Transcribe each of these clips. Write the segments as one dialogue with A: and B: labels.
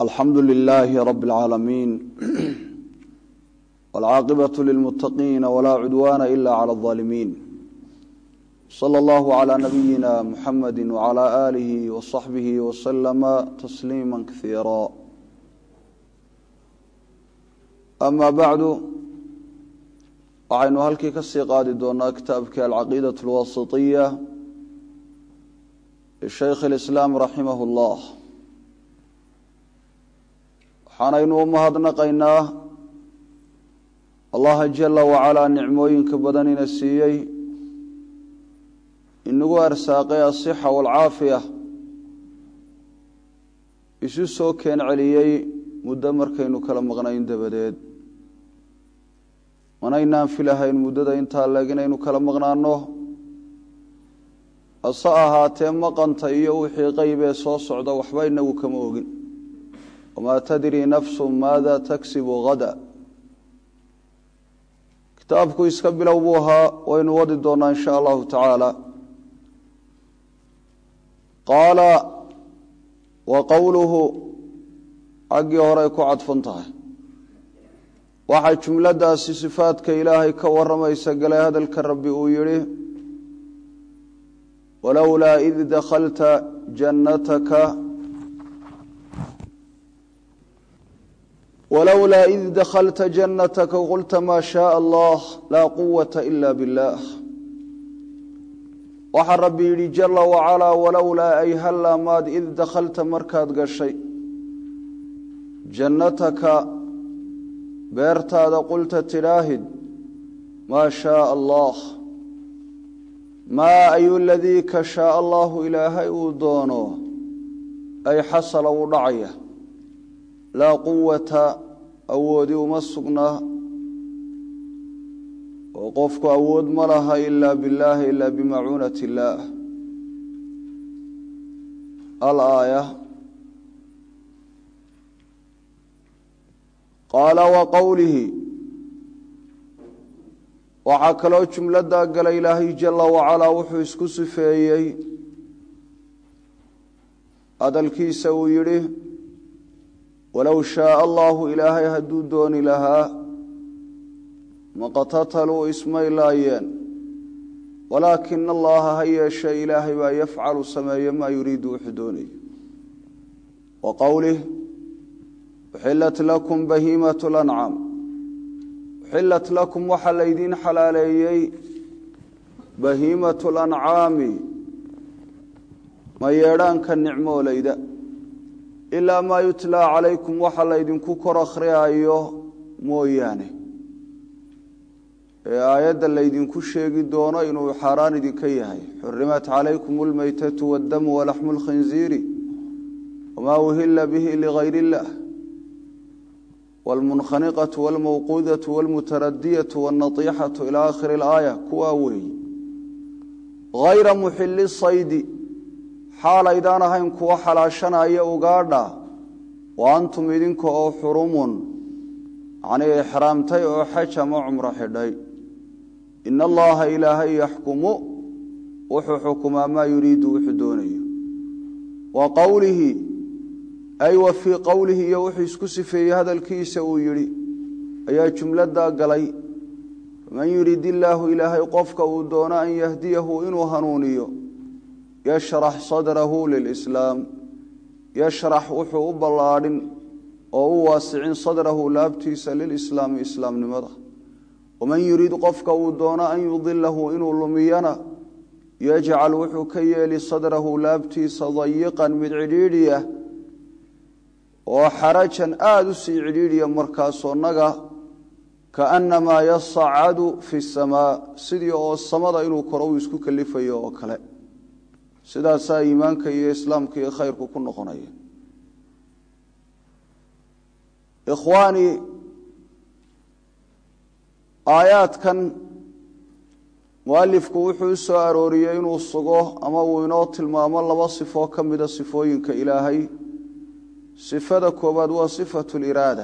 A: alxamdu lilaahi rabi اlcaalamiin wاlcaaqibaة lilmutaqiina wlaa cudwaana ila clى اظaalimiin slى اllahu عlى nabiyina muxamadi wعlى aalihi waصaxbihi waslama tasliima kaiira ama bacdu waxaynu halkii ka sii qaadi doonaa kitaabkii alcaqiidaة اlwasiطiya lishaykh اlislaam raximah اllah waxaanaynu u mahadnaqaynaa allaha jala wacalaa nicmooyinka badan ina siiyey inagu arsaaqay asixa waalcaafiya isu soo keen celiyey muddo markaynu kala maqnayn dabadeed manaynaan filahayn muddada intaa leeg inaynu kala maqnaano hase ahaatee maqanta iyo wixii qeybee soo socda waxba inagu kama ogin wamaa tadri nafsu maada tagsibu hada kitaabku iska bilow buu ahaa waynu wadi doonaa in sha allahu tacaala qaala wa qowluhu xaggii horey ku cadfan tahay waxay jumladaasi sifaadka ilaahay ka waramaysa galay hadalka rabbi uu yihi walowlaa id dakhalta jannataka walowlaa id dakhalta jannataka qulta maa shaaa allah laa quwata ila biاllah waxaa rabbi yidhi jala wacalaa walowlaa ay hallaa maad id dakhalta markaad gashay jannataka beertaada qulta tidhaahid maa shaaa allah maa ayu ladii ka shaaa allahu ilaahay uu doono ay xasala uu dhacaya laa quwata awoodi uma sugnaa oo qofku awood ma laha ilaa billaahi ilaa bimacuunati illaah alaaya qaala wa qowlihi waxaa kaloo jumladaa galay ilaahay jala wacalaa wuxuu isku sifeeyey hadalkiisa uu yidhi walow shaaa allahu ilaahay hadduu dooni lahaa maqtataluu ismay laayeen walaakina allaha ha yeeshe ilaahay baa yafcalu sameeye maa yuriidu wuxuu doonayo wa qowlih uxilat lakum bahiimat lancaam uxilat lakum waxaa laydiin xalaaleeyey bahiimatu lancaami ma yeedhaanka nicmoolayda ilaa maa yutlaa calaykum waxa laydinku kor akhriyaayo mooyaane ee aayadda laydinku sheegi doono inuu xaaraan idinka yahay xurimat calaykum almaytatu waaddamu walaxmu lkhinziiri wamaa uhila bihi ligayr illah wاlmunkhaniqaةu wاlmawquudaةu wاlmutaradiyatu wاlnaطixaةu ilى akhiri اlaaya kuwaa weeyi hayra muxili saydi xaalaydaan ahayn kuwa xalaashanaya ugaadha wa antum idinka oo xurumun macnii ixraamtay oo xaj ama cumro xidhay ina allaha ilaahay yaxkumu wuxuu xukumaa maa yuriidu wuxuu doonayo wa qowlihi ay wa fii qowlihi iyo wuxuu isku sifeeyey hadalkiisa uu yidhi ayaa jumladaa galay faman yurid illaahu ilaahay qofka uu doono an yahdiyahu inuu hanuuniyo yashrax sadrahu lilislaam yashrax wuxuu u ballaadhin oo u waasicin sadrahu laabtiisa lilislaami islaamnimada waman yurid qofka uu doono an yudilahu inuu lumiyana yajcal wuxuu ka yeeli sadrahu laabtiisa dayiqan mid cidhiidhiya oo xarajan aada u sii cidhiidhiya markaasoo naga kaannamaa yasacadu fi samaa sidii oo samada inuu koro uu isku kalifayo oo kale sidaasaa iimaanka iyo islaamka iyo khayrku ku noqonaya ikhwaani aayaadkan mualifku wuxuu u soo arooriyey inuu sugo ama uu inoo tilmaamo laba sifoo ka mida sifooyinka ilaahay sifada koowaad waa sifatu liraada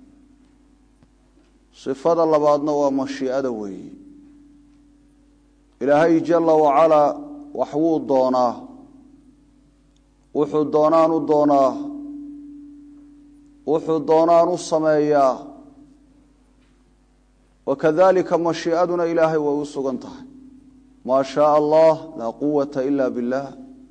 A: sifada labaadna waa mashiicada weeyi ilaahay jala wacalaa wax wuu doonaa wuxuu doonaanu doonaa wuxuu doonaan u sameeyaa wakadalika mashii'aduna ilaahay way u sugan tahay maa shaaa allah laa quwata ila biاllah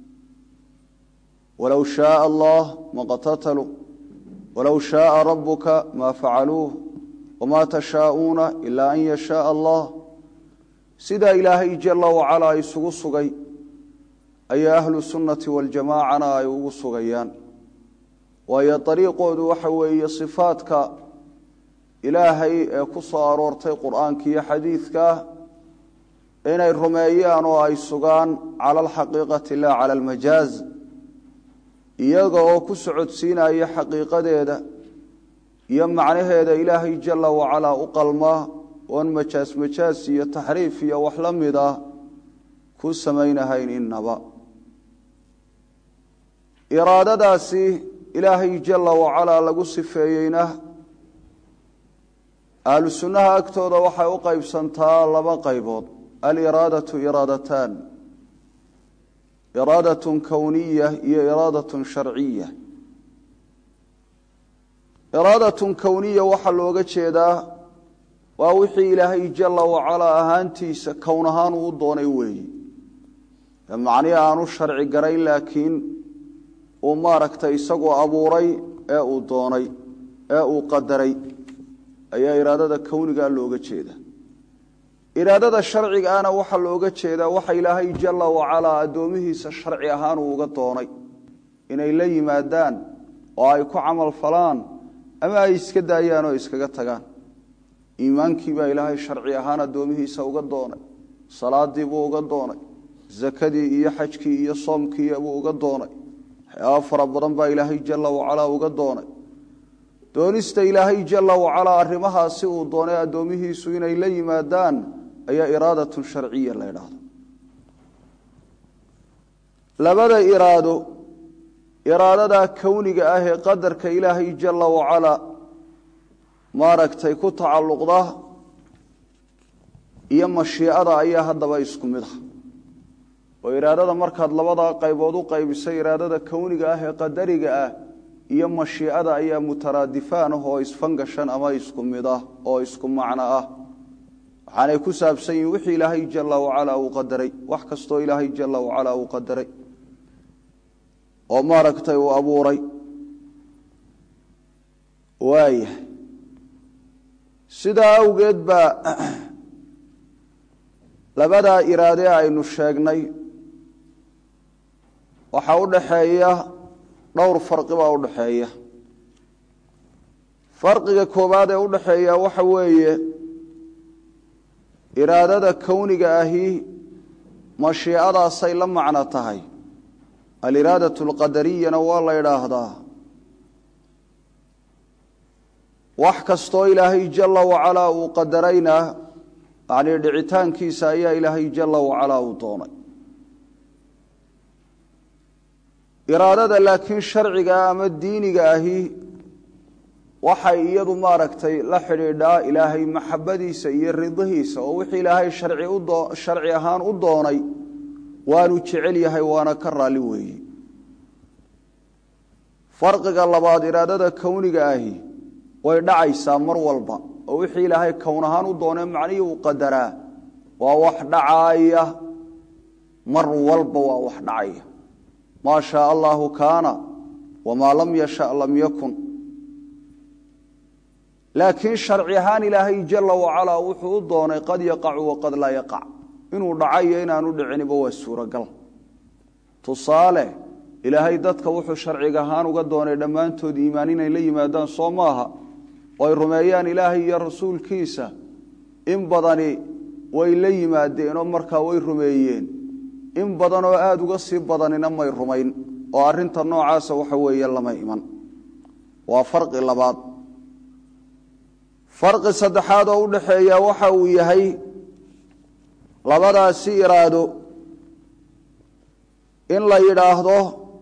A: walow shaaa allah maqtataluu walow shaaa rabuka ma facaluuh wma tashaa'uuna ilaa an yashaaa allah sidaa ilaahay jala wacalaa isugu sugay ayaa ahlu sunnati waljamaacana ay ugu sugayaan waayo dariiqoodu waxa weeye sifaadka ilaahay ee ku soo aroortay qur'aanka iyo xadiidka inay rumeeyaan oo ay sugaan cala alxaqiiqati la cala almajaaz iyaga oo ku socodsiinaya xaqiiqadeeda iyo macnaheeda ilaahay jala wacalaa u qalmaa oon majaas majaas iyo taxriif iyo wax la mid ah ku samaynahayn innaba iraadadaasi ilaahay jala wacalaa lagu sifeeyeyna ahlu sunnaha agtooda waxay u qaybsantaa laba qaybood aliraadatu iraadataan iraadatun kowniya iyo iraadatun sharciya iraadatun kowniya waxaa looga jeedaa waa wixii ilaahay jala wacalaa ahaantiisa kown ahaan uu doonay weeyi macnihi aanu sharci garayn laakiin uu maaragtay isagoo abuuray ee uu doonay ee uu qadaray ayaa iraadada kownigaa looga jeeda iraadada sharcigaana waxaa looga jeedaa waxa ilaahay jala wacalaa addoomihiisa sharci ahaan uu uga doonay inay la yimaadaan oo ay ku camal falaan ama ay iska daayaan oo iskaga tagaan iimaankii baa ilaahay sharci ahaan addoomihiisa uga doonay salaadii buu uga doonay zakadii iyo xajkii iyo soomkii buu uga doonay waxyaaba fara badan baa ilaahay jala wacalaa uga doonay doonista ilaahay jala wacalaa arrimahaasi uu doonay addoomihiisu inay la yimaadaan ayaa iraadatun sharciya la ydhaahdo labada iraado iraadadaa kowniga ah ee qadarka ilaahay jala wacalaa maaragtay ku tacalluqda iyo mashiicada ayaa haddaba isku mid ah oo iraadada markaad labadaa qaybood u qaybisay iraadada kowniga ah ee qadariga ah iyo mashiicada ayaa mutaraadifaan ah oo isfangashan ama isku mid ah oo isku macno ah waxaanay ku saabsan yihin wixii ilaahay jala wacalaa uu qadaray wax kastoo ilaahay jala wacalaa uu qadaray oo maaragtay uu abuuray waayahay sidaa awgeed baa labadaa iraade aynu sheegnay waxaa u dhaxeeya dhowr farqi baa u dhaxeeya farqiga koowaad ee u dhaxeeya waxa weeye iraadada kowniga ahi mashiicadaasay la macno tahay aliraadatu alqadariyana waa la yidhaahdaa wax kastoo ilaahay jala wacalaa uu qadarayna yacnii dhicitaankiisa ayaa ilaahay jala wacalaa uu doonay iraadada laakiin sharciga ama diiniga ahi waxay iyadu maaragtay la xidhiidhaa ilaahay maxabadiisa iyo ridihiisa oo wixii ilaahay sharci ahaan u doonay waanu jecel yahay waana ka raalli weeye farqiga labaad iraadada kowniga ahi way dhacaysaa mar walba oo wixii ilaahay kown ahaan u doonay macnihii uu qadaraa waa wax dhacaaya mar walba waa wax dhacaya maa shaa allahu kaana wamaa lam yasha lam yakun laakiin sharci ahaan ilaahay jala wacalaa wuxuu u doonay qad yaqacu waqad laa yaqac inuu dhacayo inaanu dhiciniba waa suuragal tusaale ilaahay dadka wuxuu sharciga ahaan uga doonay dhammaantood iimaan inay la yimaadaan soo maaha oo ay rumeeyaan ilaahay iyo rasuulkiisa in badani way la yimaadeenoo markaa way rumeeyeen in badan oo aada uga sii badanina may rumayn oo arinta noocaasa waxa weeye lama iman waa farqi labaad farqi saddexaad oo u dhaxeeya waxa uu yahay labadaasi iraado in la yidhaahdo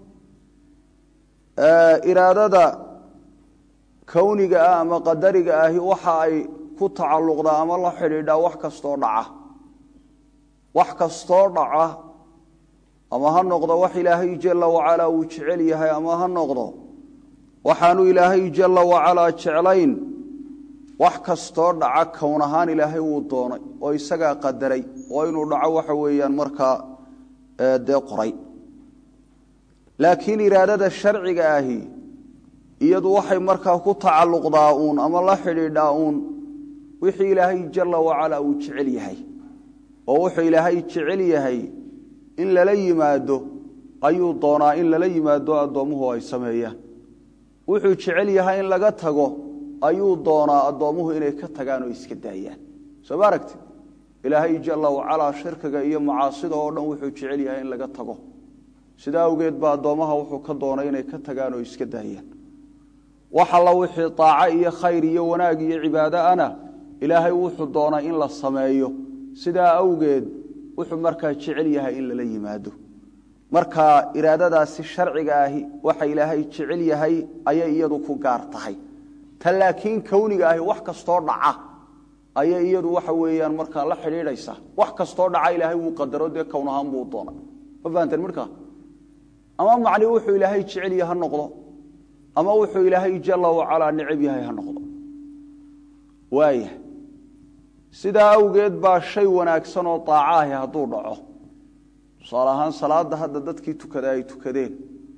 A: iraadada kowniga ah ama qadariga ahi waxa ay ku tacalluqdaa ama la xidhiidhaa wax kastoo dhaca wax kastoo dhaca ama ha noqdo wax ilaahay jala wacalaa uu jecel yahay ama ha noqdo waxaanu ilaahay jalla wacalaa jeclayn wax kastoo dhaca kown ahaan ilaahay wuu doonay oo isagaa qadaray oo inuu dhaco waxa weeyaan markaa dee qoray laakiin iraadada sharciga ahi iyadu waxay markaa ku tacalluqdaa uun ama la xidhiidhaa uun wixii ilaahay jalla wacalaa uu jecel yahay oo wuxuu ilaahay jecel yahay in lala yimaado ayuu doonaa in lala yimaado addoommuhu ay sameeyaan wuxuu jecel yahay in laga tago ayuu doonaa addoommuhu inay ka tagaan oo iska daayaan soo ma aragti ilaahay jalla wacalaa shirkiga iyo macaasida oo dhan wuxuu jecel yahay in laga tago sidaa awgeed ba addoommaha wuxuu ka doonay inay ka tagaan oo iska daayaan wax alla wixii daaco iyo khayr iyo wanaag iyo cibaado ana ilaahay wuxuu doonay in la sameeyo sidaa awgeed wuxuu markaa jecel yahay in lala yimaado marka iraadadaasi sharciga ahi waxa ilaahay jecel yahay ayay iyadu ku gaar tahay ta laakiin kowniga ahi wax kastoo dhaca ayay iyadu waxa weeyaan markaa la xidhiidhaysaa wax kastoo dhaca ilaahay wuu qadaro dee kown ahaan buu doonay ma fahanteen markaa ama macni wuxuu ilaahay jecel yahay ha noqdo ama wuxuu ilaahay jalla wacalaa necab yahay ha noqdo waaya sidaa awgeed baa shay wanaagsan oo daaco ahi hadduu dhaco tusaale ahaan salaadda hadda dadkii tukada ay tukadeen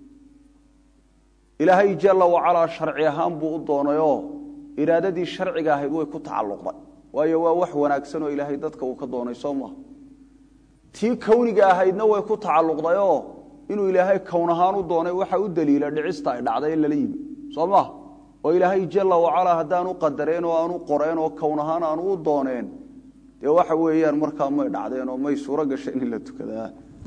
A: ilaahay jalla wacalaa sharci ahaan buu u doonayoo iraadadii sharciga ahayd way ku tacalluqday waayo waa wax wanaagsan oo ilaahay dadka uu ka doonay soo maaha tii kowniga ahaydna way ku tacalluqdayoo inuu ilaahay kown ahaan u doonay waxa u daliila dhicista ay dhacday in lala yimi soo maha oo ilaahay jalla wacalaa haddaanu qadareen oo aanu qoreen oo kown ahaan aanu u dooneen dee waxa weeyaan markaa may dhacdeen oo may suuro gasheen in la tukadaa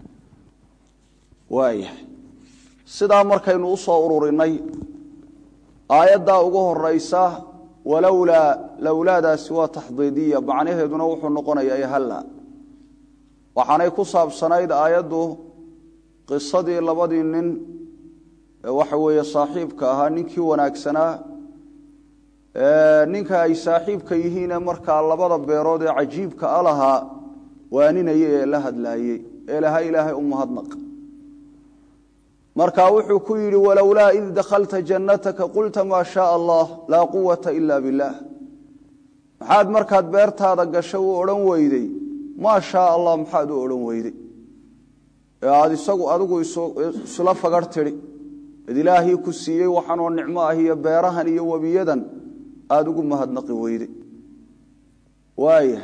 A: waayahay sidaa markaynu u soo ururinay aayaddaa ugu horaysa walowlaa lowlaadaasi waa taxdiidiya macnaheeduna wuxuu noqonayaa halla waxaanay ku saabsanayd aayaddu qisadii labadii nin ee waxa weeye saaxiibka ahaa ninkii wanaagsanaa ninka ay saaxiibka yihiine markaa labada beerood ee cajiibka a lahaa waaninayay ee la hadlaayey ee laha ilaahay u mahadnaq marka wuxuu ku yidhi walowlaa id dakhalta jannataka qulta maa shaaa allah laa quwata ila billaah maxaad markaad beertaada gasho u odhan weyday maa shaaa allah maxaad u odhan weyday ee aada isagu adigu isula fagar tidhi id ilaahii ku siiyey waxanoo nicmo ah iyo beerahan iyo webiyadan aada ugu mahadnaqi weyday waaya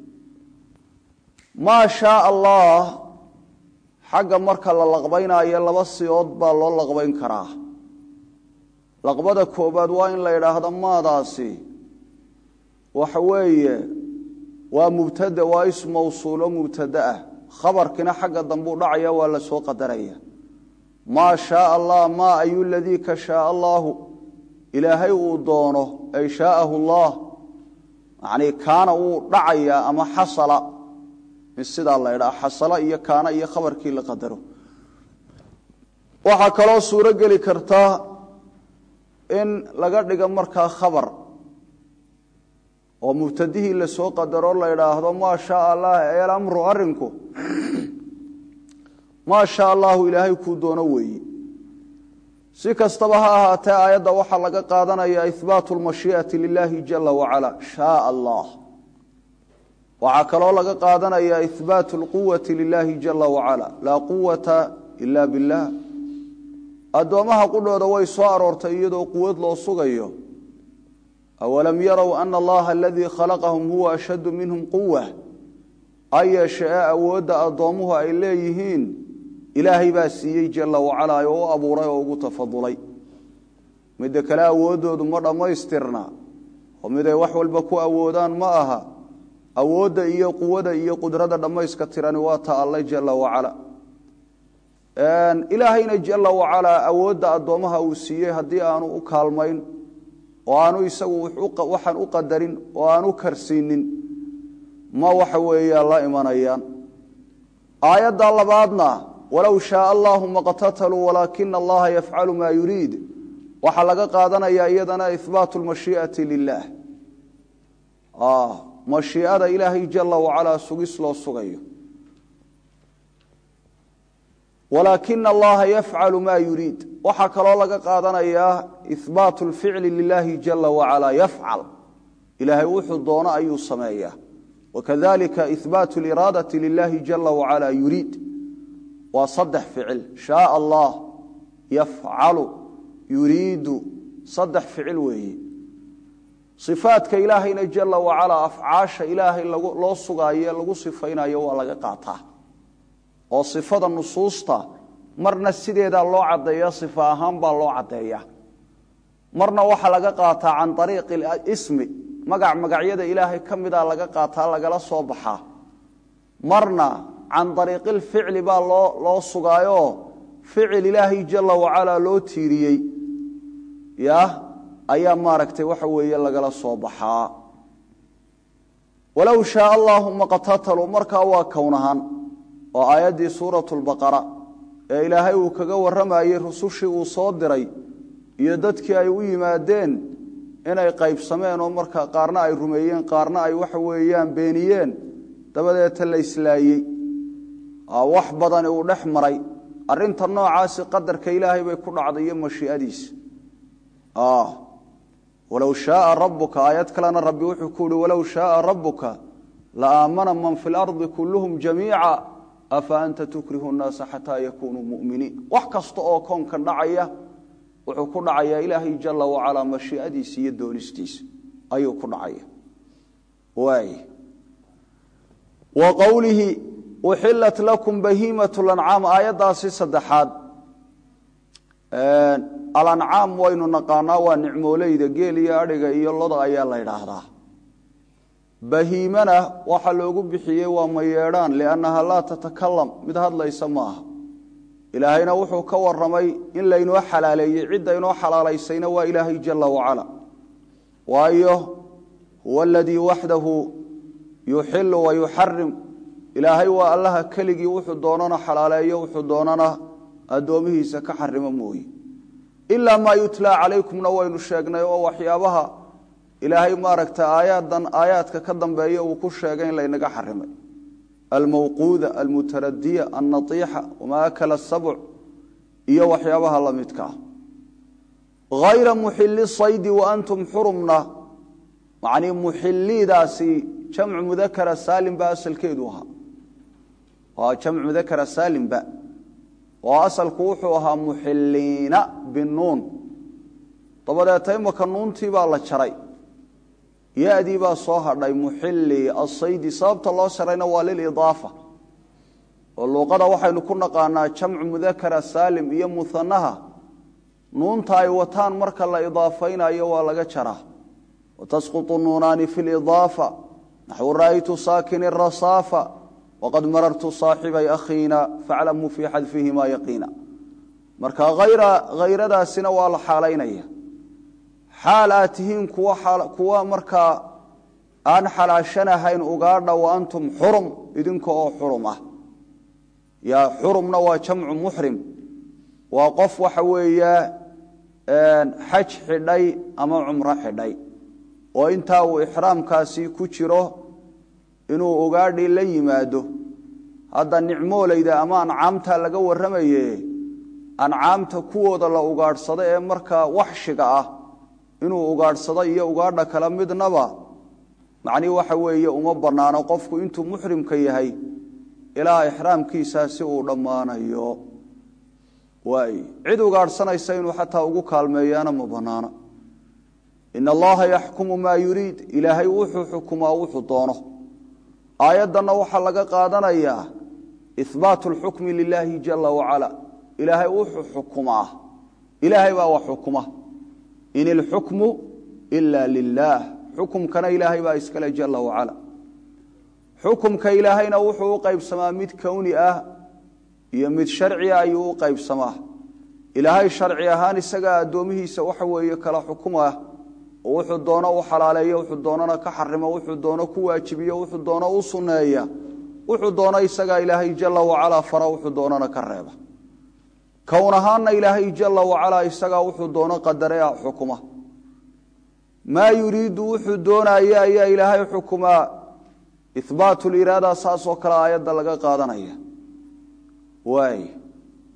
A: maa shaaa allah xagga marka la laqbaynayo laba siyood baa loo laqbayn karaa laqbada koobaad waa in la idhaahdo maadaasi waxa weeye waa mubtada waa is mawsuulo mubtada ah khabarkina xagga dambuu dhacaya waa la soo qadaraya maa shaaa allah maa ayu ladii ka shaaa allaahu ilaahay uu doono ay shaaahu allah yanii kaana wuu dhacayaa ama xasala in sidaa la idhaa xasalo iyo kaana iyo khabarkii la qadaro waxaa kaloo suuro geli karta in laga dhigo markaa khabar oo mubtadihii lasoo qadaro la idhaahdo maa shaaa allah elamru arinku maa shaa allahu ilaahay kuu doono weeye si kastaba ha ahaatee aayadda waxaa laga qaadanaya ihbaatu lmashii'ati lilaahi jala wacala shaaa allah waxaa kaloo laga qaadanaya ihbaatu lquwati lilaahi jala wacala laa quwata ila billaah addoommaha qudhooda way soo aroortay iyadoo quwad loo sugayo awalam yarow ana allaha aladii khalaqahum huwa ashaddu minhum quwa ha yeeshe ee awoodda addoommuhu ay leeyihiin ilaahay baa siiyey jala wacala oo u abuuray oo ugu tafadulay midda kale awooddoodu ma dhammaystirna oo miday wax walba ku awoodaan ma aha awoodda iyo quwada iyo qudrada dhammayska tirani waa ta alle jala wacala ilaahayna jala wacalaa awoodda addoommaha uu siiyey haddii aanu u kaalmayn oo aanu isagu waxaan u qadarin oo aanu karsiinin ma waxa weeya la imanayaan aayadda labaadna walow shaaa allahu maqtataluu walaakina allaha yafcalu maa yuriid waxaa laga qaadanayaa iyadana ihbaatu lmashii'ati lilaah mashiicada ilaahay jala wacalaa sugis loo sugayo walaakina allaha yafcalu maa yuriid waxaa kaloo laga qaadanayaa ihbaatu lficli lilahi jala wacala yafcal ilaahay wuxuu doono ayuu sameeyaa wakadalika ihbaatu liraadati lilahi jala wacala yuriid waa saddex ficil shaaa allah yafcalu yuriidu saddex ficil weeye ifaadka ilaahayna jala wacalaa afcaasha ilaahay loo sugaayo ee lagu sifaynayo waa laga qaataa oo sifada nusuusta marna sideedaa loo caddeeya sifa ahaan baa loo caddeeya marna waxaa laga qaataa can ariiqi ismi magac magacyada ilaahay ka mida laga qaataa lagala soo baxaa marna can ariiqilficli baa loo loo sugaayo ficil ilaahay jala wacalaa loo tiiriyey ya ayaa maaragtay waxa weeye lagala soo baxaa walow shaaa allaahuma qatataluu markaa waa kownahaan oo aayaddii suuratu lbaqara ee ilaahay uu kaga warramayey rusushii uu soo diray iyo dadkii ay u yimaadeen inay qaybsameen oo markaa qaarna ay rumeeyeen qaarna ay waxa weeyaan beeniyeen dabadeeta la islaayey wax badani uu dhex maray arinta noocaasi qadarka ilaahay bay ku dhacday iyo mashiiadiisa walow shaaa rabuka aayad kalena rabbi wuxuu ku uhi walow shaaa rabuka la aamana man fi lardi kulluhum jamiica afa anta tukrihu nnaasa xataa yakunuu muminiin wax kasta oo koonkan dhacaya wuxuu ku dhacayaa ilaahay jala wacalaa mashiiadiisa iyo doonistiisa ayuu ku dhacaya waay wa qowlihi uxilat lakum bahiimat lancaam aayaddaasi saddexaad alancaam waynu naqaanaa waa nicmooleyda geel iyo adhiga iyo loda ayaa la ydhaahdaa bahiimana waxaa loogu bixiyey waa mayeedhaan liannaha laa tatakalam mid hadlaysa maaha ilaahayna wuxuu ka waramay in laynoo xalaaleeyey cidda inoo xalaalaysayna waa ilaahay jala wacala waayo huwa aladii waxdahu yuxilu wa yuxarim ilaahay waa allaha keligii wuxuu doonana xalaaleeyo wuxuu doonana addoomihiisa ka xarimo mooye ilaa maa yutlaa calaykumna waynu sheegnay oo waxyaabaha ilaahay maaragta aayaadan aayaadka ka dambeeya uu ku sheegay in laynaga xarimay almawquuda almutaradiya alnaiixa wamaa akala sabc iyo waxyaabaha la midka ah hayra muxili saydi wa antum xurumna macnii muxilidaasi jamcu mudakara saalimba asalkeedu ahaa waa jamcu mudakara saalimba oo asalku wuxuu ahaa muxiliina binuun dabadeeta imaka nuuntii baa la jaray yadii baa soo hadhay muxili asaydi sababta loo sharayna waa lilidaafa oo luuqada waxaynu ku naqaanaa jamcu mudakara saalim iyo muhanaha nuunta ay wataan marka la idaafaynayo waa laga jaraa watasqutu nuunaani fi lidaafa naxwu ra'aytu saakini rasaafa waqad marartu saaxibay akhiina faclamuu fii xadfihimaa yaqiina marka hayradaasina waa la xaalaynaya xaal aad tihiin kuwa markaa aan xalaashanahayn ugaadha wa antum xurum idinka oo xurum ah ya xurumna waa jamcu muxrim waa qof waxa weeya xaj xidhay ama cumro xidhay oo intaa uu ixraamkaasi ku jiro inuu ugaadhii la yimaado hadda nicmoolayda ama ancaamta laga warramaye ancaamta kuwooda la ugaadhsado ee markaa waxshiga ah inuu ugaadhsado iyo ugaadha kala midnaba macnihi waxa weeye uma bannaano qofku intuu muxrimka yahay ilaa ixraamkiisaa si uu dhammaanayo waay cid ugaadhsanaysa inuu xataa ugu kaalmeeyaana ma bannaano in allaha yaxkumu maa yuriid ilaahay wuxuu xukumaa wuxuu doono aayaddanna waxaa laga qaadanayaa ihbaatu lxukmi lilaahi jala wacala ilaahay wuxuu xukumaa ilaahay baa wax xukuma in ilxukmu ila lilaah xukumkana ilaahay baa iskale jala wacala xukumka ilaahayna wuxuu u qaybsamaa mid kowni ah iyo mid sharciga ayuu u qaybsamaa ilaahay sharci ahaan isagaa addoomihiisa waxa weeye kala xukuma oo wuxuu doono u xalaaleeyo wuxuu doonana ka xarimo wuxuu doono ku waajibiyo wuxuu doono u sunneeya wuxuu doono isagaa ilaahay jala wacalaa fara wuxuu doonana ka reeba kown ahaanna ilaahay jala wacalaa isagaa wuxuu doono qadare a xukuma maa yuriidu wuxuu doonaya ayaa ilaahay xukumaa ihbaatu liraada saasoo kale aayadda laga qaadanaya waay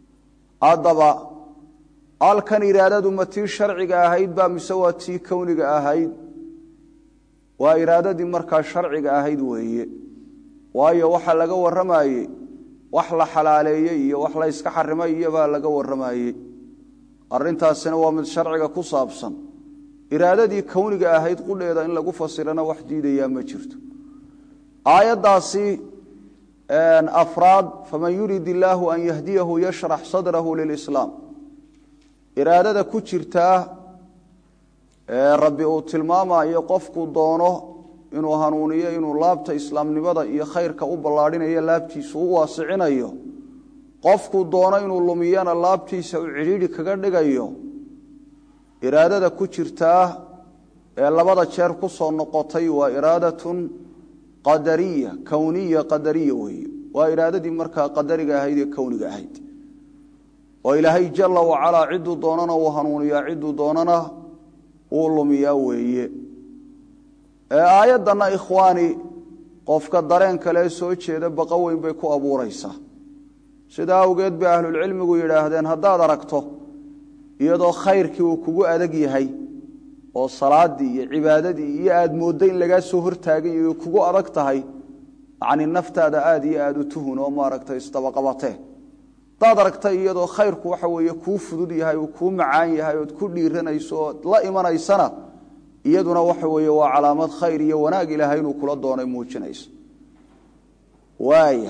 A: haddaba halkan iraadadu ma tii sharciga ahayd baa mise waa tii kowniga ahayd waa iraadadii markaa sharciga ahayd weeye waayo waxa laga warramayey wax la xalaaleeyey iyo wax la yska xarimay iyobaa laga warramayey arrintaasina waa mid sharciga ku saabsan iraadadii kowniga ahayd qudheeda in lagu fasirana wax diidayaa ma jirto aayaddaasi afraad faman yurid illaahu an yahdiyahu yashrax sadrahu lilislaam iraadada ku jirtaa rabbi uu tilmaamayo qofkuu doono inuu hanuuniyo inuu laabta islaamnimada iyo khayrka u ballaadhinayo laabtiisa u waasicinayo qofkuu doono inuu lumiyana laabtiisa uu cidhiidhi kaga dhigayo iraadada ku jirtaa ee labada jeer ku soo noqotay waa iraadatun qadariya kowniya qadariya weeye waa iraadadii markaa qadariga ahayd ee kowniga ahayd oo ilaahay jala wacalaa cidduu doonana uu hanuuniyaa cidduu doonana uu lumiyaa weeye aayaddanna ikhwaani qofka dareen kalee soo jeeda baqa weyn bay ku abuuraysaa sidaa awgeed bay ahlulcilmigu yidhaahdeen haddaad aragto iyadoo khayrkii uu kugu adag yahay oo salaadii iyo cibaadadii iyo aad mooddo in lagaa soo hortaagan yahay kugu adag tahay yacni naftaada aad iyo aada u tuhun oo maaragtay isdabaqabatee hadaad aragta iyadoo khayrku waxa weeye kuu fudud yahay uu kuu macaan yahay ood ku dhiiranayso ood la imanaysana iyaduna waxa weeye waa calaamad khayr iyo wanaag ilaahay inuu kula doonay muujinayso waaya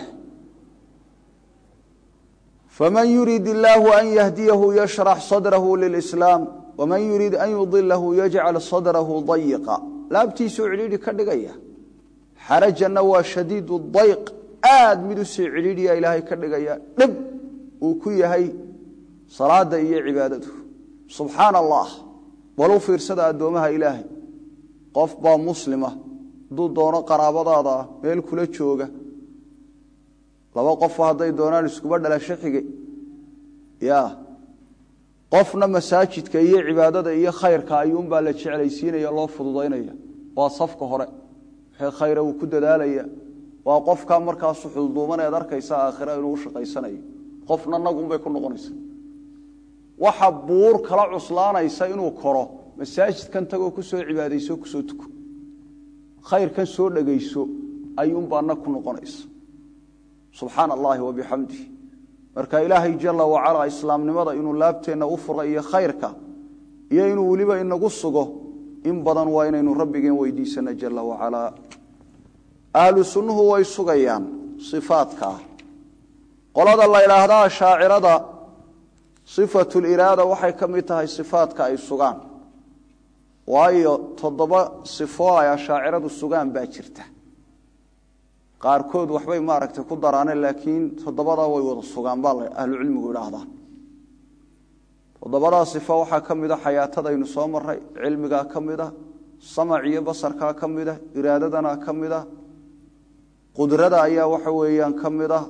A: faman yurid illaahu an yahdiyahu yashrax sadrahu lilislaam waman yurid an yudilahu yajcal sadrahu dayiqa laabtiisuu cidhiidhi ka dhigaya xarajanna waa shadiid dayq aad mid usii cidhiidhiya ilaahay ka dhigaya dhib uu ku yahay salaada iyo cibaadadu subxaana allah bal u fiirsada addoomaha ilaahay qof baa muslima hadduu doono qaraabadaada ah meel kula jooga laba qofo hadday doonaan iskuba dhalasho xige ya qofna masaajidka iyo cibaadada iyo khayrka ayuunbaa la jeclaysiinaya loo fududaynaya waa safka hore wixii khayra uu ku dadaalaya waa qofkaa markaasu xulduuman eed arkaysa aakhira inuu u shaqaysanayo qofna nagunbay ku noqonaysa waxa buur kala cuslaanaysa inuu koro masaajidkan tagoo kusoo cibaadayso kusoo tuko khayrkan soo dhegayso ayuunbaa nag ku noqonaysa subxaana allahi wabixamdih marka ilaahay jala wacalaa islaamnimada inuu laabteenna u fura iyo khayrka iyo inuu weliba inagu sugo in badan waa inaynu rabbigeen weydiisana jala wacalaa ahlu sunnuhu way sugayaan ifaadkaa qolada la ydhaahdaa shaacirada sifatuliraada waxay ka mid tahay sifaadka ay sugaan waayo toddoba sifo ay ashaaciradu sugaan baa jirta qaarkood waxbay maaragtay ku daraaneen laakiin toddobadaa way wada sugaan baa ahlucilmigu idhaahdaa toddobadaa sifo waxaa ka mid a xayaatadaynu soo maray cilmigaa ka mid a samac iyo basarkaa ka mid a iraadadana ka mid a qudrada ayaa waxa weeyaan ka mid a